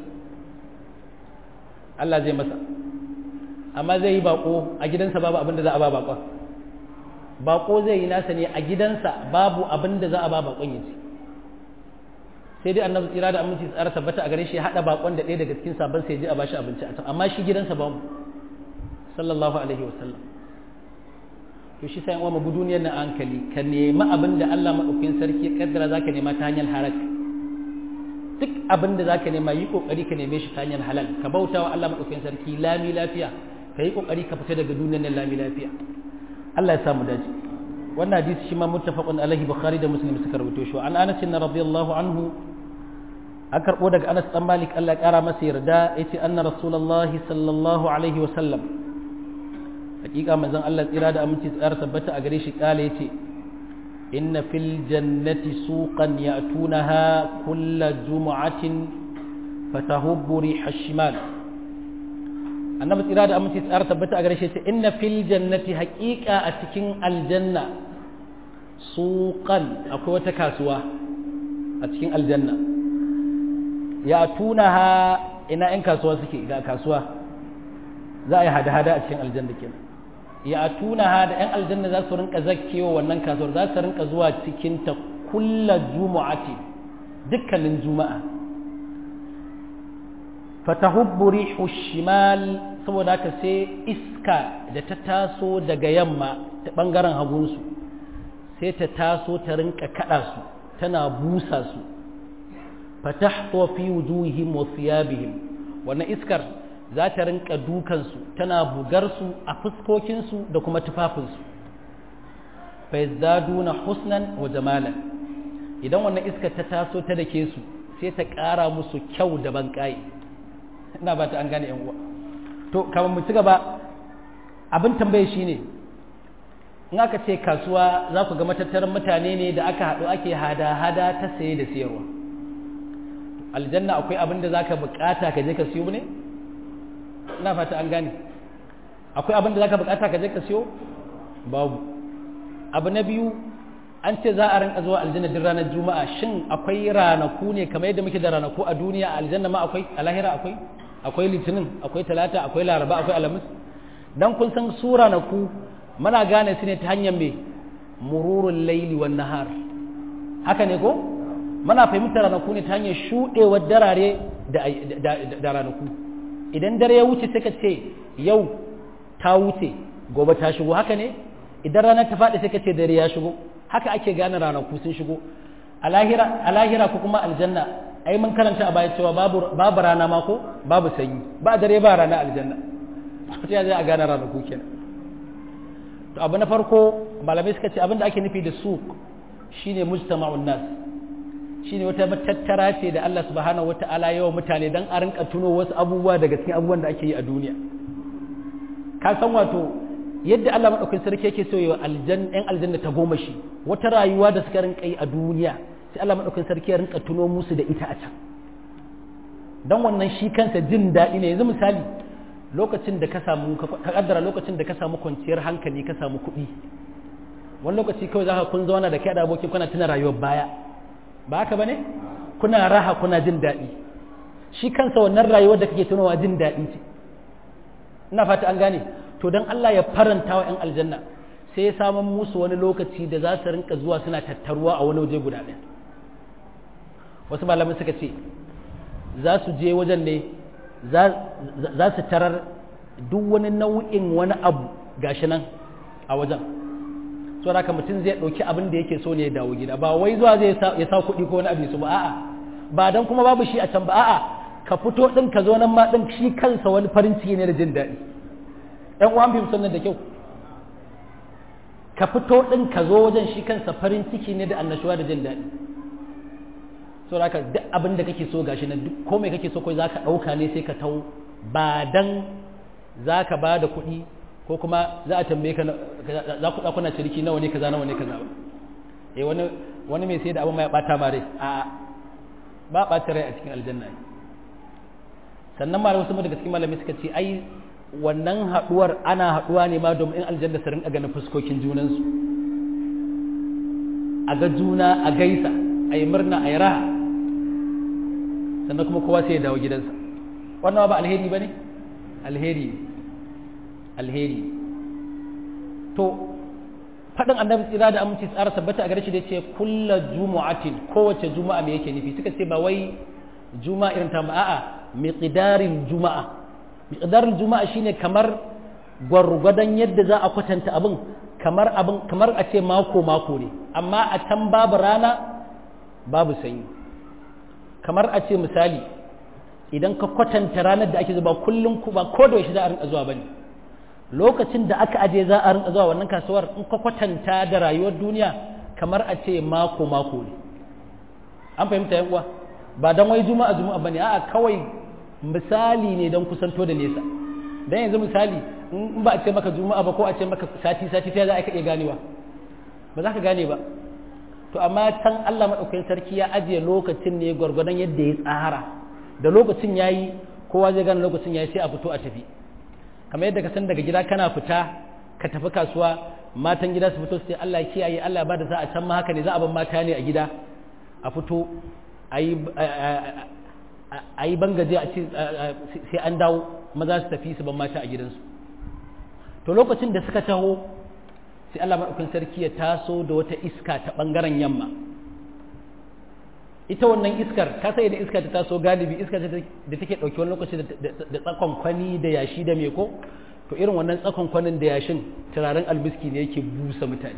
Allah zai masa amma zai yi bako a gidansa babu abin da za a ba bakon bako zai yi nasa ne a gidansa babu abin da za a ba bakon ya ci sai dai annabi tsira da aminci tsara tabbata a gare shi ya hada bakon da ɗaya daga cikin sabon sai je a bashi abinci a can amma shi gidansa babu sallallahu alaihi wasallam to shi sai mu duniyar na hankali ka nemi abin da Allah madaukakin sarki ya kaddara zaka nema ta hanyar harak duk abin da zaka nema yi kokari ka neme shi ta hanyar halal ka bauta wa Allah madaukakin sarki lami lafiya ka yi kokari ka fita daga duniyar nan lami lafiya Allah ya samu dace wannan hadisi shi ma muttafaqun alaihi bukhari da muslim suka rawaito shi an Anas radiyallahu anhu an karbo daga Anas dan Malik Allah ya kara masa yarda yace anna rasulullahi sallallahu alaihi wa sallam hakika manzon Allah tsira da aminci tsara tabbata a gare shi kala yace inna fil jannati suqan ya'tunaha kulla jumu'atin fatahubbu riha shimal annabi tsira da aminci tsara tabbata a gare shi yace inna fil jannati haqiqa a cikin aljanna suqan akwai wata kasuwa a cikin aljanna ya'tunaha ina yan kasuwa suke ga kasuwa za a yi hada-hada a cikin aljanna kenan ya tuna ha da 'yan aljanna za su rinka zakkewa wannan kasuwar za su rinka zuwa cikin ta kulla jumu'ati dukkanin juma'a fatahubbu rihu shimal saboda haka sai iska da ta taso daga yamma ta bangaren hagunsu sai ta taso ta rinka kada su tana busa su fatahtu fi wujuhihim wa thiyabihim wannan iskar za ta rinka dukansu tana bugarsu a fuskokinsu da kuma tufafinsu fa yazdaduna husnan wa jamalan idan wannan iskar ta taso ta dake su sai ta ƙara musu kyau da banƙayi ina ba ta an gane yan uwa to kamar mu ci gaba abin tambaye shine in aka ce kasuwa za ku ga matattaran mutane ne da aka haɗu ake hada-hada ta saye da siyarwa aljanna akwai abin da za ka bukata ka je ka siyo ne ina fata an gane akwai abin da za ka bukata ka je ka siyo babu abu na biyu an ce za a rinka zuwa aljanna duk ranar juma'a shin akwai ranaku ne kamar yadda muke da ranaku a duniya a aljanna ma akwai a lahira akwai akwai litinin akwai talata akwai laraba akwai alhamis dan kun san sura na ku muna gane su ne ta hanyar mai mururul laili wan nahar haka ne ko muna fahimtar ranaku ne ta hanyar shuɗewar darare da ranaku idan dare ya wuce sai ka ce yau ta wuce gobe ta shigo haka ne idan rana ta faɗi sai ka ce dare ya shigo haka ake gane ranaku sun shigo a lahira ko kuma aljanna ai mun karanta a baya cewa babu rana ma ko babu sanyi ba dare ba rana aljanna ta zai a gane ranaku kenan to abu na farko malamai suka ce abin da ake nufi da suq shine mujtama'un nas shine wata matattara ce da Allah subhanahu wata'ala yawa mutane dan a rinka tuno wasu abubuwa daga cikin abubuwan da ake yi a duniya ka san wato yadda Allah madaukakin sarki yake so yawa aljanna ɗan aljanna ta goma shi wata rayuwa da suka rinka yi a duniya sai Allah madaukakin sarki ya rinka tuno musu da ita a can dan wannan shi kansa jin daɗi ne yanzu misali lokacin da ka samu ka kaddara lokacin da ka samu kwanciyar hankali ka samu kuɗi wani lokaci kawai zaka kun zauna da kai da abokin kuna tuna rayuwar baya ba haka bane kuna raha kuna jin daɗi shi kansa wannan rayuwar da kake tunawa jin daɗi ce ina fata an gane to dan Allah ya faranta wa 'yan aljanna sai ya samun musu wani lokaci da za su rinka zuwa suna tattaruwa a wani waje guda ɗaya wasu malamai suka ce za su je wajen ne za su tarar duk wani nau'in wani abu gashi nan a wajen so haka mutum zai ɗauki abin da yake so ne ya dawo gida ba wai zuwa zai ya sa kuɗi ko wani abu su ba a'a ba dan kuma babu shi a can ba a'a ka fito ɗin ka zo nan ma ɗin shi kansa wani farin ciki ne da jin daɗi ɗan uwan fim sannan da kyau ka fito ɗin ka zo wajen shi kansa farin ciki ne da annashuwa da jin daɗi so haka duk abin da kake so gashi nan duk komai kake so kai zaka ɗauka ne sai ka tau ba dan zaka ba da kuɗi ko kuma za a tambaye ka za ku kuna ciriki nawa ne kaza nawa ne kaza ba eh wani wani mai sai da abin mai bata ma rai a ba bata rai a cikin aljanna sannan ma wasu daga cikin malami suka ce ai wannan haduwar ana haduwa ne ma domin in aljanna su rinka ganin fuskokin junansu a ga juna a gaisa a yi murna a yi raha sannan kuma kowa sai ya dawo gidansa wannan ba alheri ba ne alheri alheri to faɗin annabi tsira da aminci tsara tabbata a gare shi da ce kulla jumu'atin kowace juma'a me yake nufi suka ce ba wai juma'a irin ta a'a miqdarin juma'a miqdarin juma'a shine kamar gwargwadon yadda za a kwatanta abin kamar abin kamar a ce mako mako ne amma a can babu rana babu sanyi kamar a ce misali idan ka kwatanta ranar da ake zuba kullum ba ko da yaushe za a rinka zuwa bane lokacin da aka aje za a rinka zuwa wannan kasuwar in ka kwatanta da rayuwar duniya kamar a ce mako mako ne an fahimta yan uwa ba dan wai juma'a juma'a bane a'a kawai misali ne don kusanto da nesa dan yanzu misali in ba a ce maka juma'a ba ko a ce maka sati sati ta za a iya ganewa ba za ka gane ba to amma can Allah madaukakin sarki ya ajiye lokacin ne gwargwadon yadda ya tsara da lokacin yayi kowa zai gane lokacin yayi sai a fito a tafi kamar yadda ka san daga gida kana fita ka tafi kasuwa matan gida su fito su ce Allah ya kiyaye Allah ya bada za a can ma haka ne za a ban mata ne a gida a fito a yi bangaje a ce sai an dawo maza su tafi su ban mata a gidansu to lokacin da suka taho sai Allah maɗaukin sarki ya taso da wata iska ta ɓangaren yamma ita wannan iskar ka sai da iska ta taso galibi iska da take ɗauki wani lokaci da tsakon kwani da yashi da meko to irin wannan tsakon kwanin da yashin turaren albiski ne yake busa mutane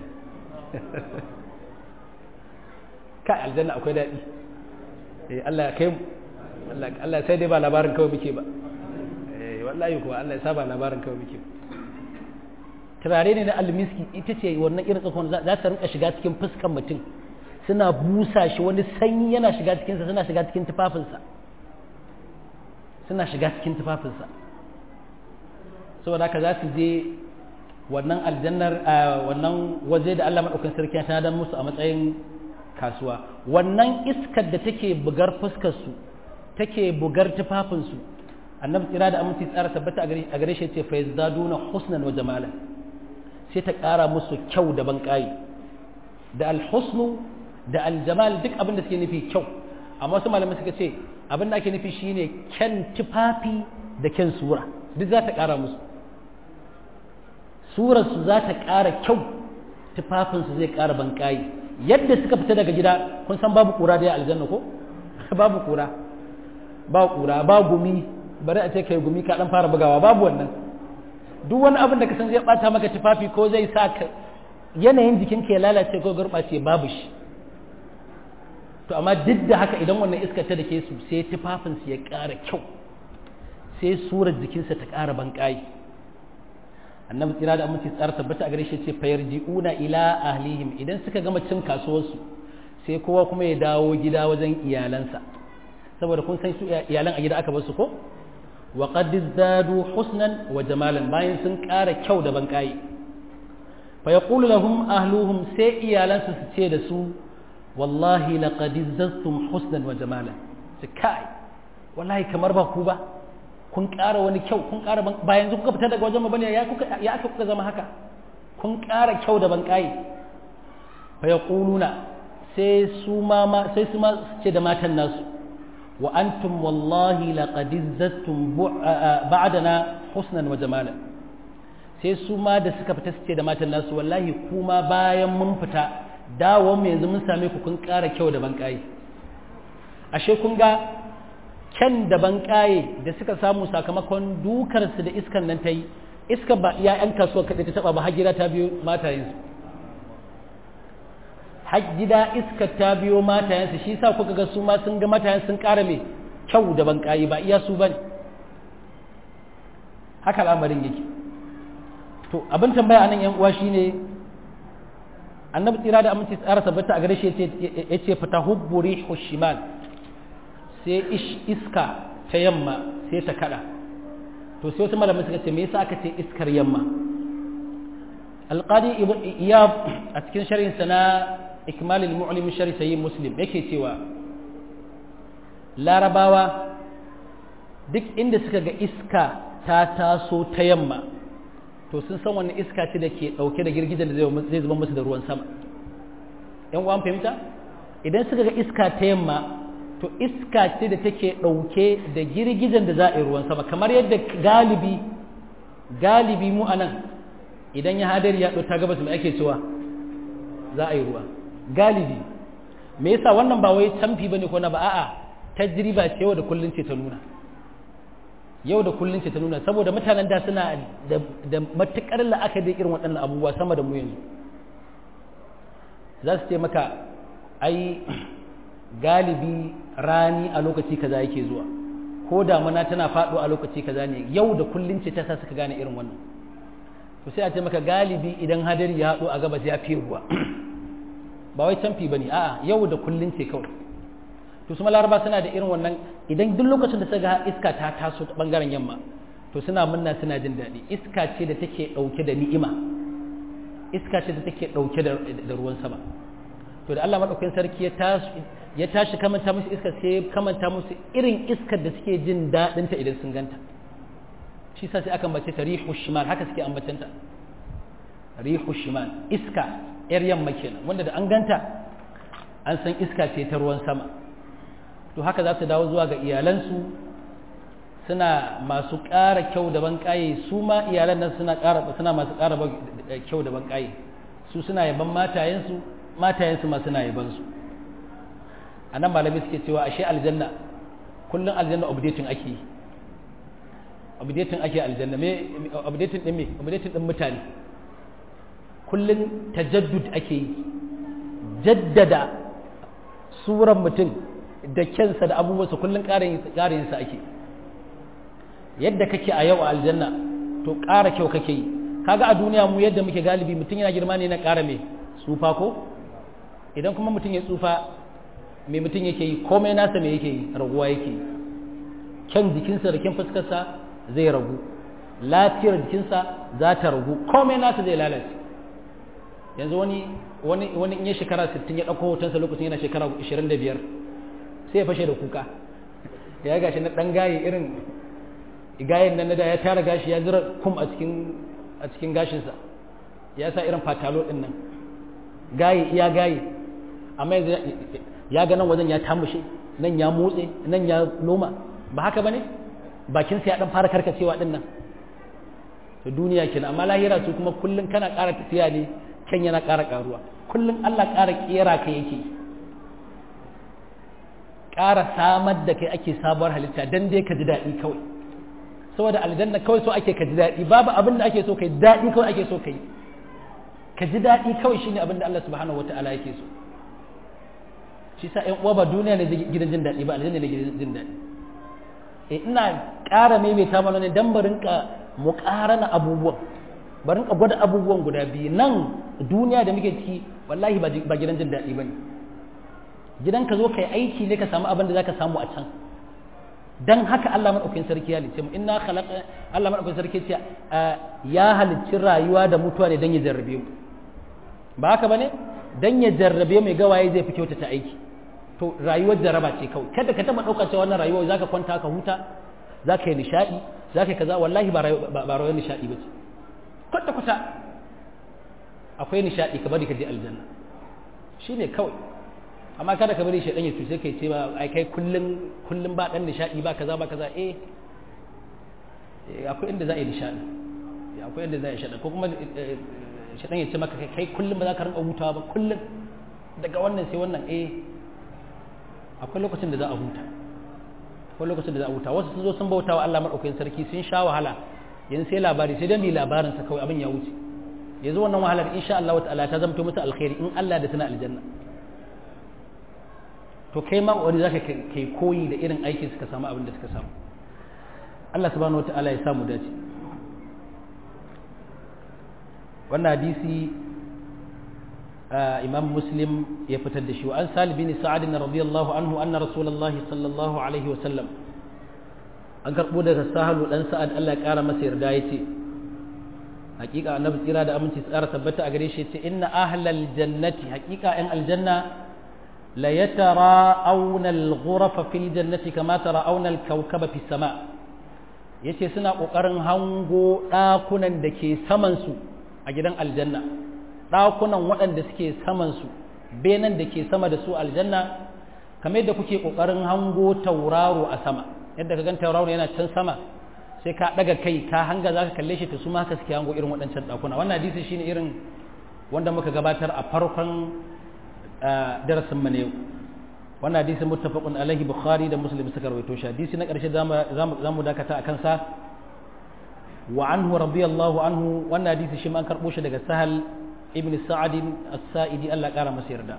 ka aljanna akwai daɗi eh Allah ya kai mu Allah sai dai ba labarin kawai muke ba eh wallahi kuwa Allah ya saba labarin kawai muke turare ne na almiski ita ce wannan irin tsakon za ta rinka shiga cikin fuskan mutum suna busa shi wani sanyi yana shiga cikinsa suna shiga cikin tufafinsa suna shiga cikin tufafinsa saboda haka za su je wannan aljannar wannan waje da Allah maɗaukan sarki ta dan musu a matsayin kasuwa wannan iskar da take bugar fuskarsu take bugar tufafinsu annabi tsira da aminci tsara tabbata a gare shi ce fa yazdaduna husnan wa jamalan sai ta ƙara musu kyau da banƙayi da alhusnu da aljamal duk abin da suke nufi kyau amma wasu malamai suka ce abin da ake nufi shine kyan tufafi da kyan sura duk za ta ƙara musu surarsu za ta ƙara kyau tufafinsu zai ƙara banƙayi yadda suka fita daga gida kun san babu ƙura da ya aljanna ko babu ƙura ba ƙura ba gumi bari a ce kai gumi ka ɗan fara bugawa babu wannan duk wani abin da ka san zai ɓata maka tufafi ko zai sa ka yanayin jikinka ya lalace ko gurɓace babu shi to amma duk da haka idan wannan iska ta dake su sai tufafinsu ya ƙara kyau sai surar jikinsa ta ƙara banƙayi annabi tsira da aminci tsara tabbata a gare shi ce fayar ji'una ila ahlihim idan suka gama cin kasuwarsu sai kowa kuma ya dawo gida wajen iyalansa saboda kun san su iyalan a gida aka bar su ko wa qad zadu husnan wa jamalan bayan sun ƙara kyau da banƙayi fa yaqulu lahum ahluhum sai iyalansu su ce da su wallahi laqad zazztum husnan wa jamalan sai kai wallahi kamar ba ku ba kun ƙara wani kyau kun ƙara ba yanzu kuka fita daga wajen mu bane ya kuka ya aka kuka zama haka kun ƙara kyau da banƙayi fa yaquluna sai su ma sai su ma ce da matan nasu wa antum wallahi laqad zazztum ba'dana husnan wa jamalan sai su ma da suka fita su ce da matan nasu wallahi kuma bayan mun fita dawon mu yanzu mun same ku kun ƙara kyau da banƙayi ashe kun ga kyan da banƙaye da suka samu sakamakon dukarsu da iskan nan ta yi iska ba iya ‘yan kasuwa kaɗai ta taɓa ba har gida ta biyo matayensu har gida iska ta biyo matayensu shi sa kuka ga su ma sun ga matayen sun ƙara mai kyau da banƙaye ba iya su ba ne haka al'amarin yake to abin tambaya a nan ‘yan uwa shine annabi tsira da aminci tsara tabbata a gare shi ya ce fata hubburi hushimal sai iska ta yamma sai ta kada to sai wasu malamai suka ce me yasa aka ce iskar yamma alqadi iyab a cikin sharhin sa na ikmalul mu'lim sharhi sahih muslim yake cewa larabawa duk inda suka ga iska ta taso ta yamma to sun san wani iska ce da ke dauke da girgijen da zai zuba musu da ruwan sama yan uwan fahimta idan suka ga iska ta yamma to iska ce da take ɗauke da girgijen da za a yi ruwan sama kamar yadda galibi galibi mu anan idan ya hadari ya ta gabas mai ake cewa za a yi ruwa galibi me yasa wannan ba wai camfi bane ko na ba a'a tajriba ce yau da kullun ce ta nuna yau da kullun ce ta nuna saboda mutanen da suna da matukar la'akari irin waɗannan abubuwa sama da mu yanzu za su ce maka ai galibi rani a lokaci kaza yake zuwa ko damuna tana faɗo a lokaci kaza ne yau da kullun ce ta sa suka gane irin wannan to sai a ce maka galibi idan hadari ya haɗo a gabas ya fi ruwa ba wai canfi bane a'a yau da kullun ce kawai to su laraba suna da irin wannan idan duk lokacin da suka ga iska ta taso ta bangaren yamma to suna munna suna jin daɗi iska ce da take ɗauke da ni'ima iska ce da take ɗauke da ruwan sama to da Allah madaukakin sarki ya tashi ya tashi kamanta musu iska sai ya kamanta musu irin iskar da suke jin daɗin ta idan sun ganta shi sa sai aka ambace ta rihu shimal haka suke ambatanta rihu shimal iska yar yamma kenan wanda da an ganta an san iska ce ta ruwan sama to haka za su dawo zuwa ga iyalansu suna masu ƙara kyau da banƙaye su ma iyalan nan suna ƙara suna masu ƙara kyau da banƙaye su suna yaban matayensu matayensu ma suna yaban su a nan malamai suke cewa ashe aljanna kullum aljanna updating ake yi updating ake aljanna me updating din me updating din mutane kullum tajaddud ake yi jaddada suran mutum da kyansa da abubuwansa kullum ƙarin sa ake yadda kake a yau a aljanna to ƙara kyau kake yi kaga a duniya mu yadda muke galibi mutum yana girma ne na ƙara mai tsufa ko idan kuma mutum ya tsufa mai mutum yake yi komai nasa mai yake yi raguwa yake yi kyan jikinsa da kyan fuskarsa zai ragu lafiyar jikinsa za ta ragu komai nasa zai lalace yanzu wani wani wani in ya shekara 60 ya dauko hotonsa lokacin yana shekara 25 sai ya fashe da kuka ya gashi na dan gaye irin gayen nan da ya tara gashi ya zira kum a cikin a cikin gashinsa ya sa irin fatalo din nan gaye iya gaye amma ya ga nan wajen ya tamushe nan ya motse nan ya loma ba haka bane bakin sa ya dan fara karkacewa din nan to duniya kenan amma lahira su kuma kullun kana ƙara tafiya ne kan yana ƙara ƙaruwa kullun Allah ƙara kera ka yake ƙara samar da kai ake sabuwar halitta dan dai ka ji daɗi kawai saboda aljanna kawai so ake ka ji daɗi babu abin da ake so kai daɗi kawai ake so kai ka ji daɗi kawai shine abin da Allah subhanahu wataala yake so shi sa ƴan uwa ba duniya ne gidan jin daɗi ba aljanna ne gidan jin daɗi eh ina ƙara maimaita mana ne dan barin ka mu ƙarana abubuwan barin ka gwada abubuwan guda biyu nan duniya da muke ciki wallahi ba gidan jin daɗi bane gidan ka zo kai aiki ne ka samu abin da zaka samu a can dan haka Allah madaukakin sarki ya lice mu inna khalaqa Allah madaukakin sarki ce ya halicci rayuwa da mutuwa ne dan ya jarrabe mu ba haka bane dan ya jarrabe mu ga waye zai fi kyautata aiki to rayuwar jarraba ce kawai kada ka taba dauka cewa wannan rayuwa zaka kwanta ka huta zaka yi nishadi zaka yi kaza wallahi ba ba rayuwar nishadi bace kwata kwata akwai nishadi ka bari ka je aljanna shine kawai amma kada ka bari shaidan ya cuce kai ce ba ai kai kullun kullun ba dan nishadi ba kaza ba kaza eh akwai inda za a yi nishadi akwai inda za a yi shaidan ko kuma shaidan ya ce maka kai kullun ba za ka rinka hutawa ba kullun daga wannan sai wannan eh akwai lokacin da za a huta akwai lokacin da za a huta wasu sun zo sun bauta wa Allah madaukakin sarki sun sha wahala yanzu sai labari sai dan bi labarin sa kawai abin ya wuce yanzu wannan wahalar insha Allah ta'ala ta zamto musu alkhairi in Allah da tana aljanna to kai ma wani zaka kai koyi da irin aikin suka samu abin da suka samu Allah subhanahu wataala ya samu dace wannan hadisi imam muslim ya fitar da shi an salib bin sa'ad radiyallahu anhu anna rasulullah sallallahu alaihi wa sallam an karbo daga sahalu dan sa'ad Allah ya kara masa yarda yace hakika annabi tsira da aminci tsara tabbata a gare shi yace inna ahlal jannati hakika yan aljanna la yatara'awna al-ghurafa fil jannati kama tara'awna al-kawkaba fis sama yace suna kokarin hango dakunan da ke saman su a gidan aljanna dakunan waɗanda suke saman su benan da ke sama da su aljanna kamar yadda kuke kokarin hango tauraro a sama yadda ka gan tauraro yana can sama sai ka daga kai ka hanga zaka kalle shi ta su ma haka suke hango irin waɗancan dakuna wannan hadisi shine irin wanda muka gabatar a farkon darasin mu ne yau wannan hadisi muttafaqun alaihi bukhari da muslim suka rawaito shi hadisi na ƙarshe zamu dakata a kansa wa anhu radiyallahu anhu wannan hadisi shi ma an karbo shi daga sahal ibn sa'ad as-sa'idi Allah ƙara masa yarda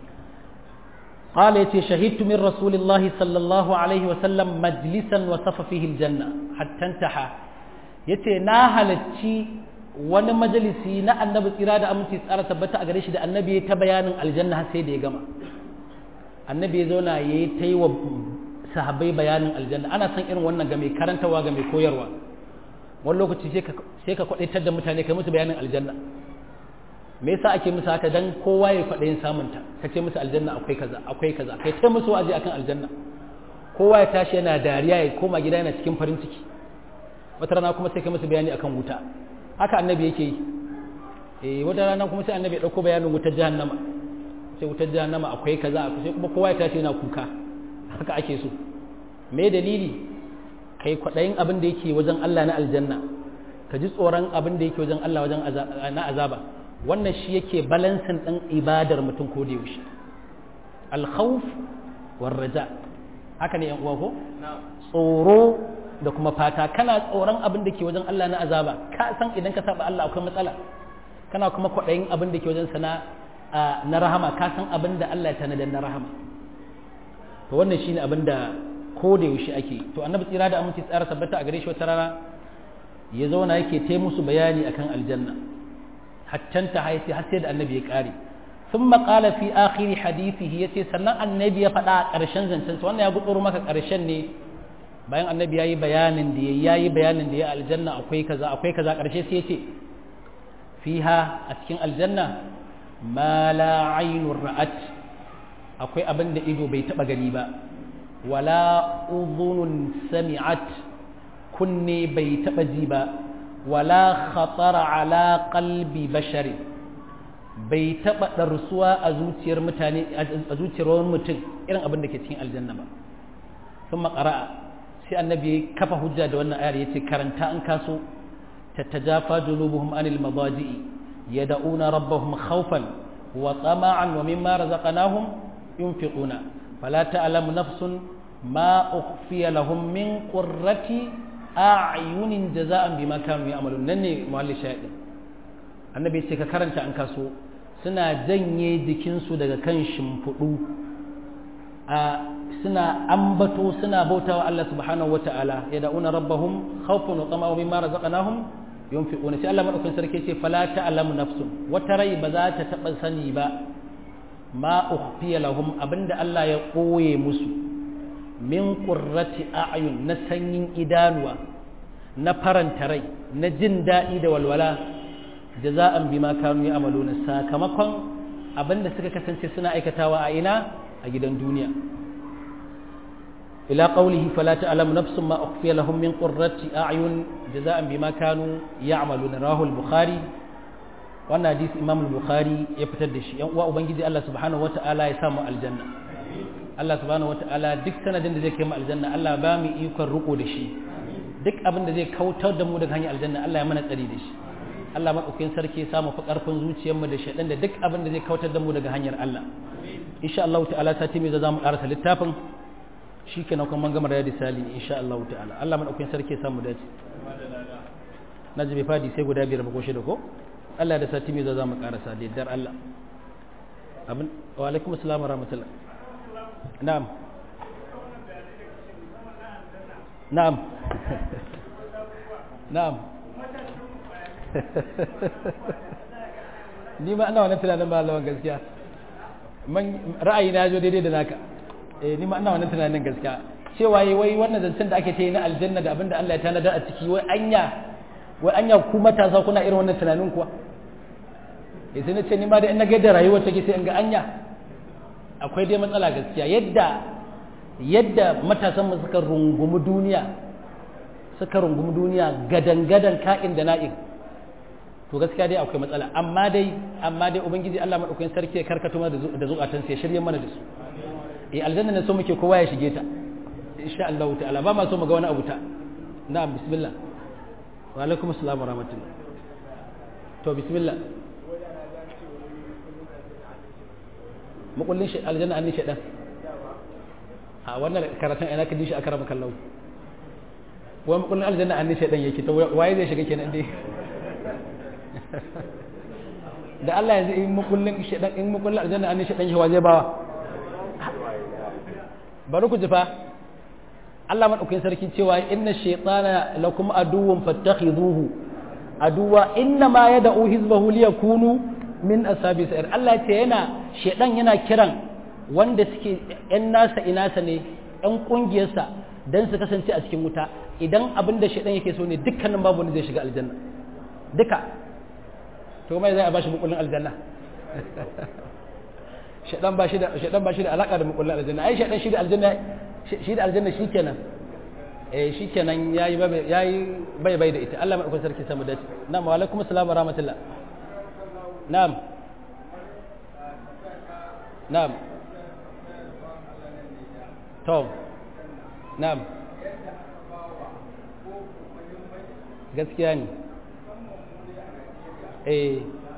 قال يتي شهدت من رسول الله صلى الله عليه وسلم مجلسا وصف فيه الجنة حتى انتهى يتي ناهلتي wani majalisi na annabi tsira da aminci tsara tabbata a gare shi da annabi ya ta bayanin aljanna har sai da ya gama annabi ya zauna ya yi ta yi wa sahabbai bayanin aljanna ana son irin wannan ga mai karantawa ga mai koyarwa wani lokaci sai ka kwaɗaitar da mutane kai musu bayanin aljanna me yasa ake musu haka dan kowa ya kwaɗayin samunta ka ce musu aljanna akwai kaza akwai kaza kai ta musu waje akan aljanna kowa ya tashi yana dariya ya koma gida yana cikin farin ciki wata rana kuma sai ka musu bayani akan wuta haka annabi yake yi eh wata rana kuma sai annabi ya dauko bayanin wutar jahannama sai wutar jahannama akwai kaza sai kuma kowa ya tashi yana kuka haka ake so me dalili kai kwaɗayin abin da yake wajen Allah na aljanna ka ji tsoron abin da yake wajen Allah wajen na azaba wannan shi yake balansin ɗin ibadar mutum ko da yaushe alkhawf war raja haka ne yan uwa ko tsoro da kuma fata kana tsoron abin da ke wajen Allah na azaba ka san idan ka saba Allah akwai matsala kana kuma kwaɗayin abin da ke wajen sana na rahama ka san abin da Allah ya tanadar na rahama to wannan shine abin da ko da yaushe ake to annabi tsira da aminci tsara tabbata a gare shi wata rana ya zauna yake ta musu bayani akan aljanna hattan ta haisi har sai da annabi ya kare sun maƙala fi akhiri hadithihi ya ce sannan annabi ya faɗa a ƙarshen zancen sa wannan ya gutsuro maka ƙarshen ne bayan annabi ya yi bayanin da ya yi bayanin da ya aljanna akwai kaza akwai kaza ƙarshe sai ya ce fiha a cikin aljanna ma la ainur ra'at akwai abin da ido bai taɓa gani ba wala udhunun sami'at kunne bai taɓa ji ba wala khatara ala qalbi bashari bai taɓa ɗarsuwa a zuciyar mutane a zuciyar wani mutum irin abin da ke cikin aljanna ba sun makara'a sai annabi ya kafa hujja da wannan ayar ya ce karanta an kaso tattajafa junubuhum anil madaji'i yad'una rabbahum khawfan wa tama'an wa mimma razaqnahum yunfiquna fala ta'lamu nafsun ma ukhfiya lahum min qurrati a'yunin jaza'an bima kanu ya'malun nan ne muhalli shahidin annabi ce ka karanta an kaso suna janye jikinsu daga kan shimfiɗu a suna ambato suna bautawa Allah subhanahu wata'ala ya da'una rabbahum khawfan wa tama'u mimma razaqnahum yunfiquna sai Allah madaukakin sarki ce fala ta'lamu nafsun wata rai ba za ta taba sani ba ma ukhfiya lahum abinda Allah ya koye musu min qurrati a'yun na sanyin idanuwa na faranta rai na jin daɗi da walwala jaza'an bima kanu ya'maluna sakamakon abinda suka kasance suna aikatawa a ina a gidan duniya ila qawlihi fala ta'lamu nafsun ma ukhfiya lahum min qurrati a'yun jaza'an bima kanu ya'maluna rawahu al-bukhari wannan hadisi imam al-bukhari ya fitar da shi yan uwa ubangiji Allah subhanahu wata'ala ya samu aljanna Allah subhanahu wata'ala duk sanadin da zai kai mu aljanna Allah ba mu ikon riko da shi duk abin da zai kautar da mu daga hanyar aljanna Allah ya mana tsari da shi Allah maɗaukakin sarki ya samu fi ƙarfin zuciyarmu da shaɗan da duk abin da zai kautar da mu daga hanyar Allah insha Allah ta'ala sati mai za mu ƙarasa littafin shi ke na kuma gama da sali insha Allah ta'ala Allah maɗaukakin sarki ya samu dace na ji bai fadi sai guda biyar ko shida ko Allah da sati mai za mu ƙarasa da yardar Allah abin wa alaikum assalam wa rahmatullah na'am na'am na'am ni ma ina wannan tunanin ba lawan gaskiya man ra'ayi na zo daidai da naka eh ni ma ina wannan tunanin gaskiya cewa yi wai wannan zancen da ake ta yi na aljanna da abinda Allah ya tanada a ciki wai anya wai anya ku matasa kuna irin wannan tunanin kuwa eh sai na ce ni ma da in na ga da rayuwar take sai in ga anya akwai dai matsala gaskiya yadda yadda matasan mu suka rungumi duniya suka rungumi duniya gadan-gadan ka'in da na'in to gaskiya dai akwai matsala amma dai amma dai ubangiji Allah madaukakin sarki ya karkato mana da zukatan sai shirye mana da su eh aljanna ne so muke kowa ya shige ta insha Allah ta'ala ba ma so mu ga wani abu ta na'am bismillah wa alaikum assalam wa rahmatullah to bismillah mukullin shi aljanna an ni shedan a wannan karatun ina ka ji shi akara maka lau wai mukullin aljanna an ni shedan yake to waye zai shiga kenan dai da Allah yanzu in mukullin shedan in mukullin aljanna an shedan shi waje bawa bari ku jifa Allah madaukakin sarki cewa inna shaytana lakum aduwwun fattakhiduhu aduwa inna ma yad'u hizbahu liyakunu min ashabi sa'ir Allah ce yana shedan yana kiran wanda suke yan nasa inasa ne yan kungiyarsa dan su kasance a cikin wuta idan abin da shedan yake so ne dukkanin babu wanda zai shiga aljanna duka to mai zai a bashi mukullin aljanna shaɗan ba shi da shaɗan ba shi da alaka da mukullin aljanna ai shaɗan shi da aljanna shi da aljanna shikenan eh shikenan yayi yayi bai bai da ita Allah mai sarki samu dace na'am wa alaikum assalam wa rahmatullah na'am na'am to na'am gaskiya ne eh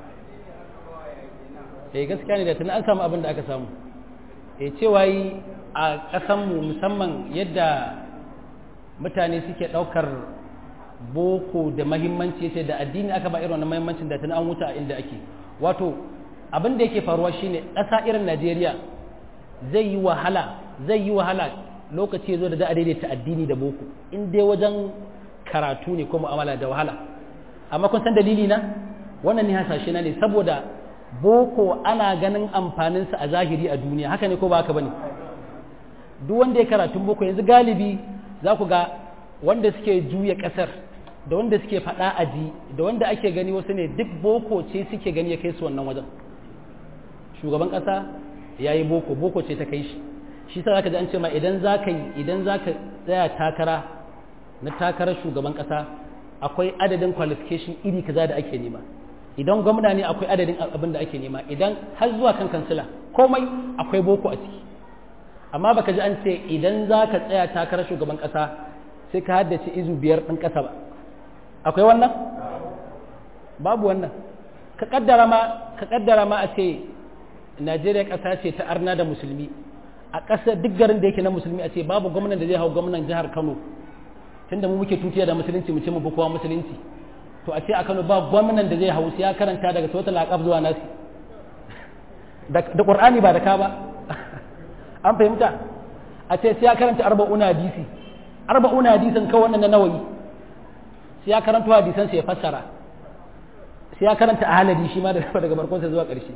eh gaskiya ne da tun an samu abin da aka samu eh cewa yi a ƙasanmu musamman yadda mutane suke ɗaukar boko da mahimmanci sai da addini aka ba irin wannan mahimmancin da tun an wuta inda ake wato abin da yake faruwa shine ƙasa irin Najeriya zai yi wahala zai yi wahala lokaci ya zo da za a daidaita addini da boko in dai wajen karatu ne ko mu'amala da wahala amma kun san dalili na wannan ne hasashe na ne saboda boko ana ganin amfaninsa a zahiri a duniya haka ne ko ba haka bane duk wanda ya karatun boko yanzu galibi za ku ga wanda suke juya kasar da wanda suke faɗa aji da wanda ake gani wasu ne duk boko ce suke gani ya kai su wannan wajen shugaban ƙasa ya yi boko boko ce ta kai shi shi sa zaka ji an ce ma idan za ka yi idan za ka tsaya takara na takarar shugaban ƙasa akwai adadin qualification iri kaza da ake nema idan gwamna ne akwai adadin abin da ake nema idan har zuwa kan kansila komai akwai boko a ciki amma baka ji an ce idan za ka tsaya takarar shugaban ƙasa sai ka haddace izu biyar ɗin ƙasa ba akwai wannan babu wannan ka kaddara ma ka kaddara ma a ce Najeriya ƙasa ce ta arna da musulmi a ƙasa duk garin da yake na musulmi a ce babu gwamnan da zai hau gwamnan jihar Kano tunda mu muke tutiya da musulunci mu ce mu kowa musulunci to a ce a Kano ba gwamnan da zai hau sai ya karanta daga sautal aqab zuwa nasi da Qur'ani ba da ka ba an fahimta a ce sai ya karanta arba'una hadisi arba'una hadisan kawai wannan na nawayi sai ya karanta hadisan sai ya fassara sai ya karanta ahalari shi ma daga barkonsa zuwa ƙarshe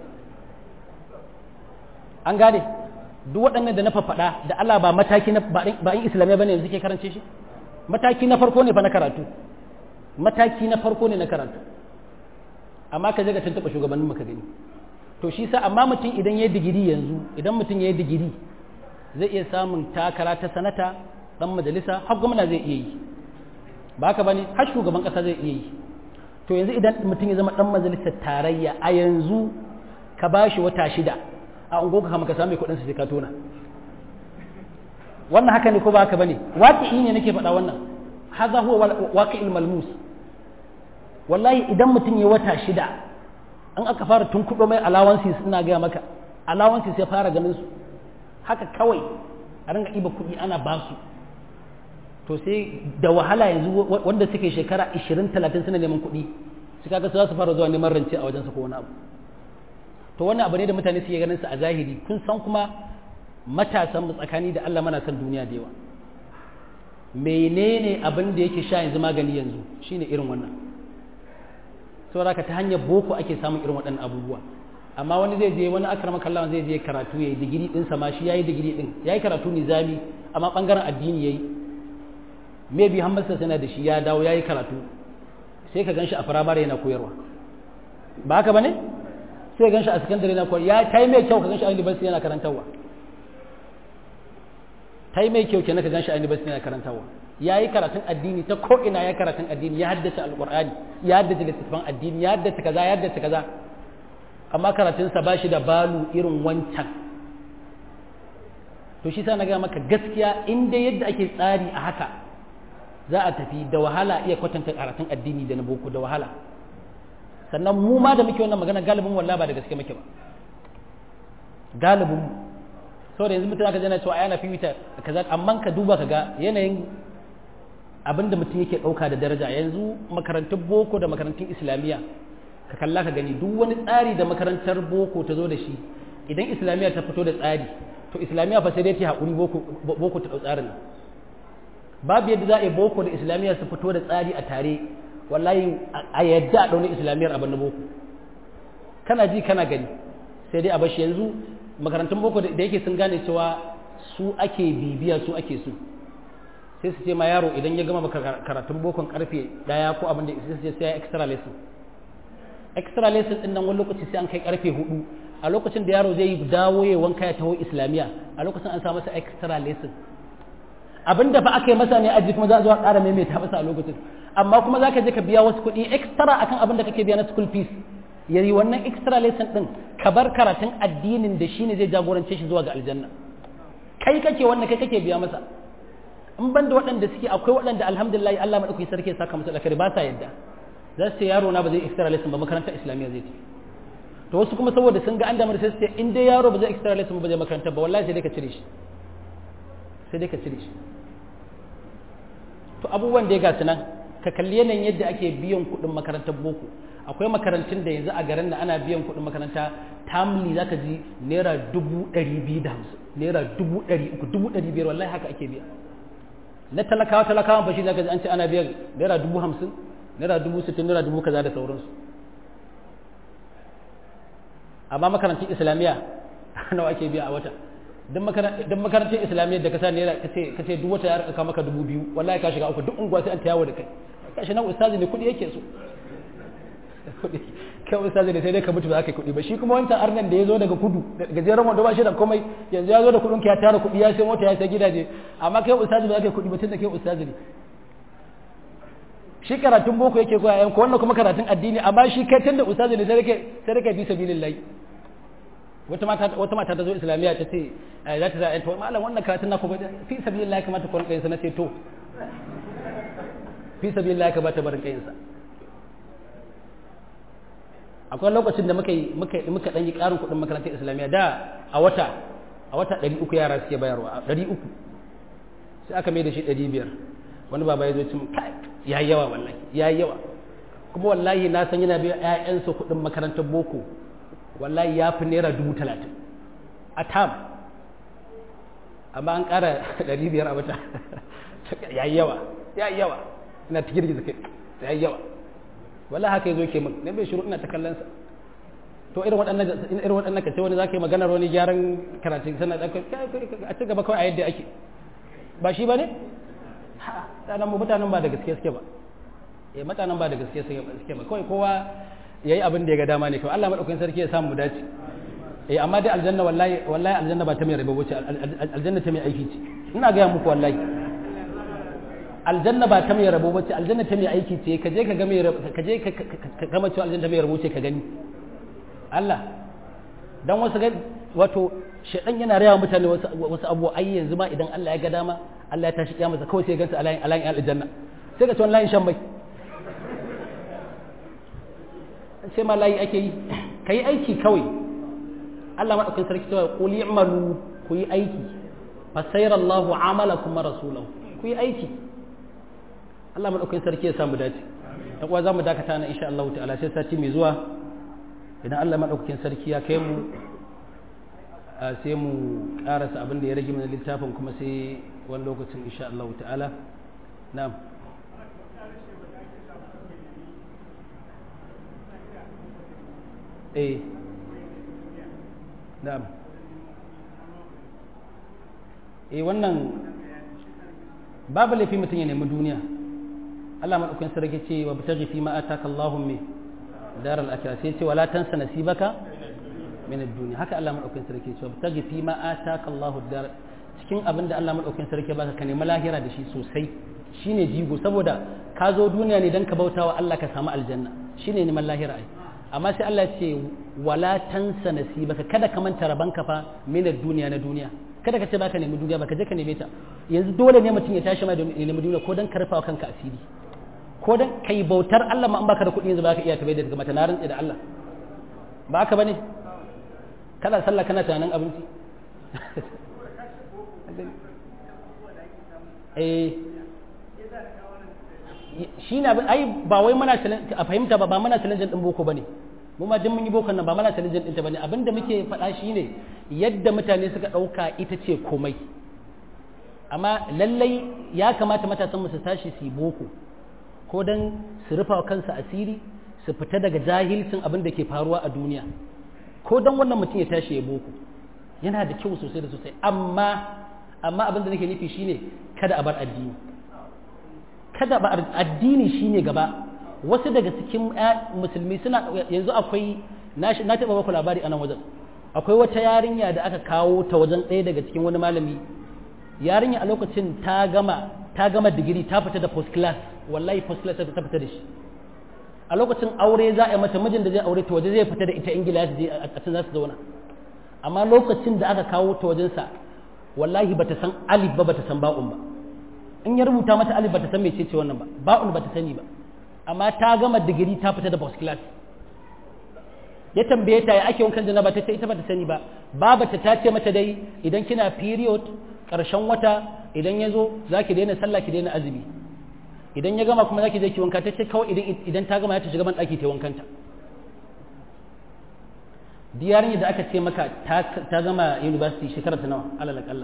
an gane duk waɗannan da na faɗa da Allah ba mataki na ba in islamiyya bane yanzu ke karance shi mataki na farko ne fa na karatu mataki na farko ne na karatu amma ka je ga tuntuɓa shugabannin maka gani to shi sa amma mutum idan ya yi digiri yanzu idan mutum ya yi digiri zai iya samun takara ta sanata dan majalisa har gwamna zai iya yi ba haka bane har shugaban ƙasa zai iya yi to yanzu idan mutum ya zama dan majalisar tarayya a yanzu ka ba shi wata shida a ungo ka kama ka sami kuɗin sai ka tona wannan haka ne ko ba haka bane waqi'i ne nake faɗa wannan hadha huwa waqi'il malmus wallahi idan mutum ya wata shida an aka fara tunkuɗo mai allowances ina gaya maka allowances ya fara ganin su haka kawai a ringa ɗiba kuɗi ana ba su to sai da wahala yanzu wanda suke shekara 20-30 suna neman kuɗi su kaga su za su fara zuwa neman rance a wajensa ko wani abu to wannan abu ne da mutane suke ganin su a zahiri kun san kuma matasan mu tsakani da Allah mana san duniya da yawa menene abin da yake sha yanzu magani yanzu shine irin wannan saboda ta hanyar boko ake samun irin waɗannan abubuwa amma wani zai je wani akrama kallawan zai je karatu yayi digiri din sa ma shi yayi digiri din yayi karatu nizami amma bangaren addini yayi maybe hamasa sana da shi ya dawo yayi karatu sai ka ganshi a firamare yana koyarwa ba haka bane sai ka ganshi a sakandare yana koyarwa ya tai mai kyau ka ganshi a university yana karantarwa tai mai kyau kenan ka ganshi a university yana karantarwa yayi karatun addini ta ko ina ya karatun addini ya haddace alqur'ani ya haddace littattafan addini ya haddace kaza ya haddace kaza amma karatunsa ba shi da balu irin wancan to shi sa na gaya maka gaskiya in dai yadda ake tsari a haka za a tafi da wahala iya kwatanta karatun addini da na boko da wahala sannan mu ma da muke wannan magana galibin wallah ba da gaske muke ba galibin saboda yanzu mutum aka jana cewa yana fifita kaza amma ka duba ka ga yanayin abin da mutum yake ɗauka da daraja yanzu makarantun boko da makarantun islamiyya ka kalla ka gani duk wani tsari da makarantar boko ta zo da shi idan islamiyya ta fito da tsari to islamiyya fa sai dai ta haƙuri boko ta ɗau tsarin babu yadda za a yi boko da islamiyya su fito da tsari a tare wallahi a yadda a ɗauni islamiyyar abin na boko kana ji kana gani sai dai a bashi yanzu makarantun boko da yake sun gane cewa su ake bibiya su ake su sai su ce ma yaro idan ya gama karatun bokon karfe daya ko abin da sai sai ya extra lesson extra lesson din nan wani lokaci sai an kai karfe hudu a lokacin da yaro zai dawo ya wanka ya taho islamiya a lokacin an sa masa extra lesson abin da fa aka yi masa ne aji kuma za a zo a ƙara maimaita masa a lokacin amma kuma za ka je ka biya wasu kuɗi extra akan abin da kake biya na school fees ya yi wannan extra lesson din ka bar karatun addinin da shine zai jagorance shi zuwa ga aljanna kai kake wannan kai kake biya masa in ban da waɗanda suke akwai waɗanda alhamdulillah Allah madaukakin sarki ya saka musu alkhairi ba sa yadda za su ce yaro na ba zai extra lesson ba makarantar islamiyya zai ce to wasu kuma saboda sun ga an damar sai su ce in dai yaro ba zai extra lesson ba zai makarantar ba wallahi sai dai ka cire shi sai dai ka cire shi to abubuwan da ya gasu nan ka kalli yanayin yadda ake biyan kuɗin makarantar boko akwai makarantun da yanzu a garin da ana biyan kuɗin makaranta tamli zaka ji naira dubu ɗari biyu da hamsin naira dubu ɗari uku dubu ɗari biyar wallahi haka ake biya na talakawa talakawa ba shi zaka ji an ce ana biyan naira dubu hamsin naira dubu sittin naira dubu kaza da sauransu amma makarantun islamiyya nawa ake biya a wata don makarantar islamiyya da ka sa naira ka ce duk wata ya rika maka dubu biyu wallahi ka shiga uku duk unguwa sai an tayawo da kai kashi nan ustazi ne kuɗi yake so kai ustazi ne sai dai ka mutu ba za ka yi kuɗi ba shi kuma wancan arnan da ya zo daga kudu gajeren wanda ba shi da komai yanzu ya zo da kuɗin ya tara kuɗi ya sai mota ya sai gidaje amma kai ustazi ba za ka yi kuɗi ba tun da kai ustazi ne shi karatun boko yake koya yan ko wannan kuma karatun addini amma shi kai tunda ustazi ne sai kai sai kai bi sabilillahi wata mata wata mata ta zo islamiyya ta ce za ta za to malam wannan karatun na ku fi sabilillahi kamata ku rinka yin sa na ce to fi sabilillahi kamata barin kayin sa akwai lokacin da muka yi muka muka dan yi karin kuɗin makarantar islamiyya da a wata a wata 300 yara suke bayarwa 300 sai aka mai da shi 500 wani baba ya zo cin kai ya yi yawa wallahi ya yi yawa kuma wallahi na san yana biya ƴaƴansa kuɗin makarantar boko wallahi ya fi naira dubu talatin a tam amma an ƙara ɗari biyar a wata ya yi yawa ya yi yawa ina ta girgiza kai ya yi yawa wallahi haka ya zo ke min na bai shiru ina ta kallon sa to irin waɗannan irin waɗannan ka ce wani zaka yi maganar wani gyaran karatu sannan a ci gaba kawai a yadda ake ba shi ba ne mutanen mu mutanen ba da gaske suke ba eh mutanen ba da gaske suke ba kawai kowa yayi abin da ya ga dama ne kawai Allah madaukakin sarki ya samu mu dace eh amma dai aljanna wallahi wallahi aljanna ba ta mai rabo ce aljanna ta mai aiki ce ina ga muku wallahi aljanna ba ta mai rabo bace aljanna ta mai aiki ce ka je ka ga mai ka je ka gama cewa aljanna ta mai rabo ce ka gani Allah dan wasu ga wato shedan yana raya mutane wasu wasu abu ai yanzu ma idan Allah ya ga dama Allah ya tashi kiyama kawai sai ya gansa alayin alayin aljanna sai ka ci wani layin shan bai sai ma layi ake yi ka yi aiki kawai Allah maɗaukin sarki cewa qul i'malu ku yi aiki fa sayara Allahu amalakum wa rasulahu ku yi aiki Allah maɗaukin sarki ya samu dace dan uwa zamu dakata na insha Allah ta'ala sai sati mai zuwa idan Allah maɗaukin sarki ya kai mu sai mu karasa abin da ya rage mana littafin kuma sai wani lokacin insha Allah ta'ala na'am eh na'am eh wannan babu laifi mutum ya nemi duniya Allah maɗaukin sarki ce wa bitaghi fi ma ataka Allahu min daral akhirah sai ce wala tansa nasibaka min ad-dunya haka Allah madaukakin sarki ce bitaghi fi ma ataka Allahu dar cikin abin da Allah madaukakin sarki baka ka nemi lahira da shi sosai shine jigo saboda ka zo duniya ne dan ka bautawa Allah ka samu aljanna shine neman lahira ai amma sai Allah ya ce wala tansa nasibaka kada ka manta rabanka fa min ad-dunya na duniya kada ka ce baka nemi duniya baka je ka neme ta yanzu dole ne mutum ya tashi ma da nemi duniya ko dan karfawa kanka asiri ko dan kai bautar Allah ma an baka da kuɗi yanzu baka iya tabai da daga mata na rantsi da Allah ba haka bane kana sallah kana tunanin abinci eh shi na ai ba wai muna a fahimta ba ba muna challenge din boko bane mu ma jin mun yi bokon nan ba muna challenge din ta bane abinda muke faɗa shine yadda mutane suka ɗauka ita ce komai amma lallai ya kamata matasan mu su tashi su yi boko ko don su rufa wa kansu asiri su fita daga jahilcin abin da ke faruwa a duniya ko don wannan mutum ya tashi ya boko yana da kyau sosai da sosai amma amma abin da nake nufi shine kada a bar addini kada ba addini shine gaba wasu daga cikin musulmi suna yanzu akwai na taɓa baku labari a nan wajen akwai wata yarinya da aka kawo ta wajen ɗaya daga cikin wani malami yarinya a lokacin ta gama ta gama digiri ta fita da post class wallahi first class ta fita da shi a lokacin aure za a yi mata mijin da zai aure ta waje zai fita da ita ingila su je a can za su zauna amma lokacin da aka kawo ta wajensa wallahi bata san alif ba bata san ba'un ba in ya rubuta mata alif bata san mece ce wannan ba ba'un bata sani ba amma ta gama digiri ta fita da first class ya tambaye ta ya ake wankan janaba ta ce ita bata sani ba babata ta ce mata dai idan kina period karshen wata idan ya zo za ki daina sallah ki daina azumi idan ya gama kuma za ki je ki wanka ta ce kawai idan ta gama ya ta shiga ban ɗaki ta wankanta diyarin da aka ce maka ta gama university shekara ta nawa alal akalla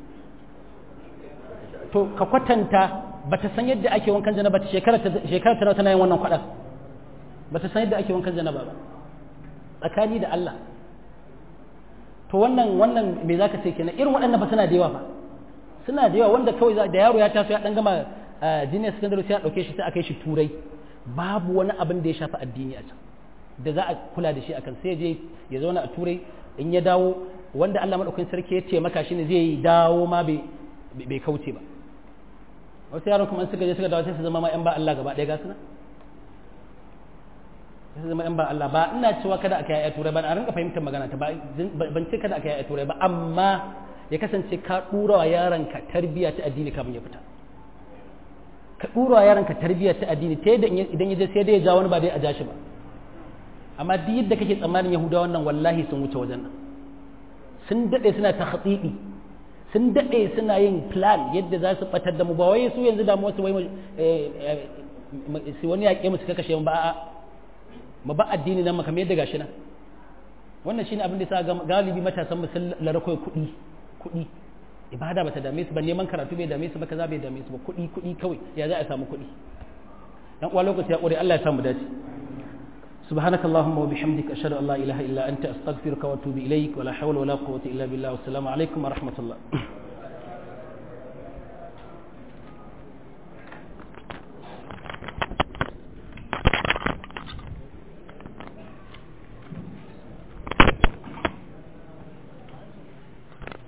to ka kwatanta ba ta san yadda ake wankan janaba ta shekara ta nawa tana yin wannan kwaɗa ba ta san yadda ake wankan janaba ba tsakani da Allah to wannan wannan me zaka ce kenan irin waɗannan ba suna da yawa fa suna da yawa wanda kawai da yaro ya taso ya dan gama junior secondary sai a dauke shi sai a kai shi turai babu wani abin da ya shafi addini a can da za a kula da shi akan sai je ya zauna a turai in ya dawo wanda Allah madaukakin sarki ya ce maka shine zai dawo ma bai bai kauce ba wasu yaran kuma suka je suka dawo sai su zama ma yan ba Allah gaba ɗaya ga suna sai su zama yan ba Allah ba ina cewa kada aka yi turai ba a rinka fahimtar magana ta ban ce kada aka yi turai ba amma ya kasance ka dura wa yaranka tarbiyya ta addini kafin ya fita ka dura wa yaranka tarbiyya ta addini ta yadda idan ya je sai dai ya ja wani ba dai a ja shi ba amma duk yadda kake tsammanin yahudawa wannan wallahi sun wuce wajen nan sun dade suna ta khatidi sun dade suna yin plan yadda za su batar da mu ba wai su yanzu damuwa su wai su wani yaƙe mu suka kashe mu ba a'a mu ba addini nan makamai yadda gashi nan wannan shine abin da sa galibi matasan mu sun larakoi kuɗi kuɗi ibada bata dame su ba neman karatu bai dame su ba kaza bai dame su ba kuɗi kuɗi kawai ya za a samu kuɗi dan uwa lokaci ya ƙure Allah ya samu dace سبحانك اللهم وبحمدك أشهد أن لا إله إلا أنت أستغفرك وأتوب إليك ولا حول ولا قوة إلا بالله والسلام عليكم ورحمة الله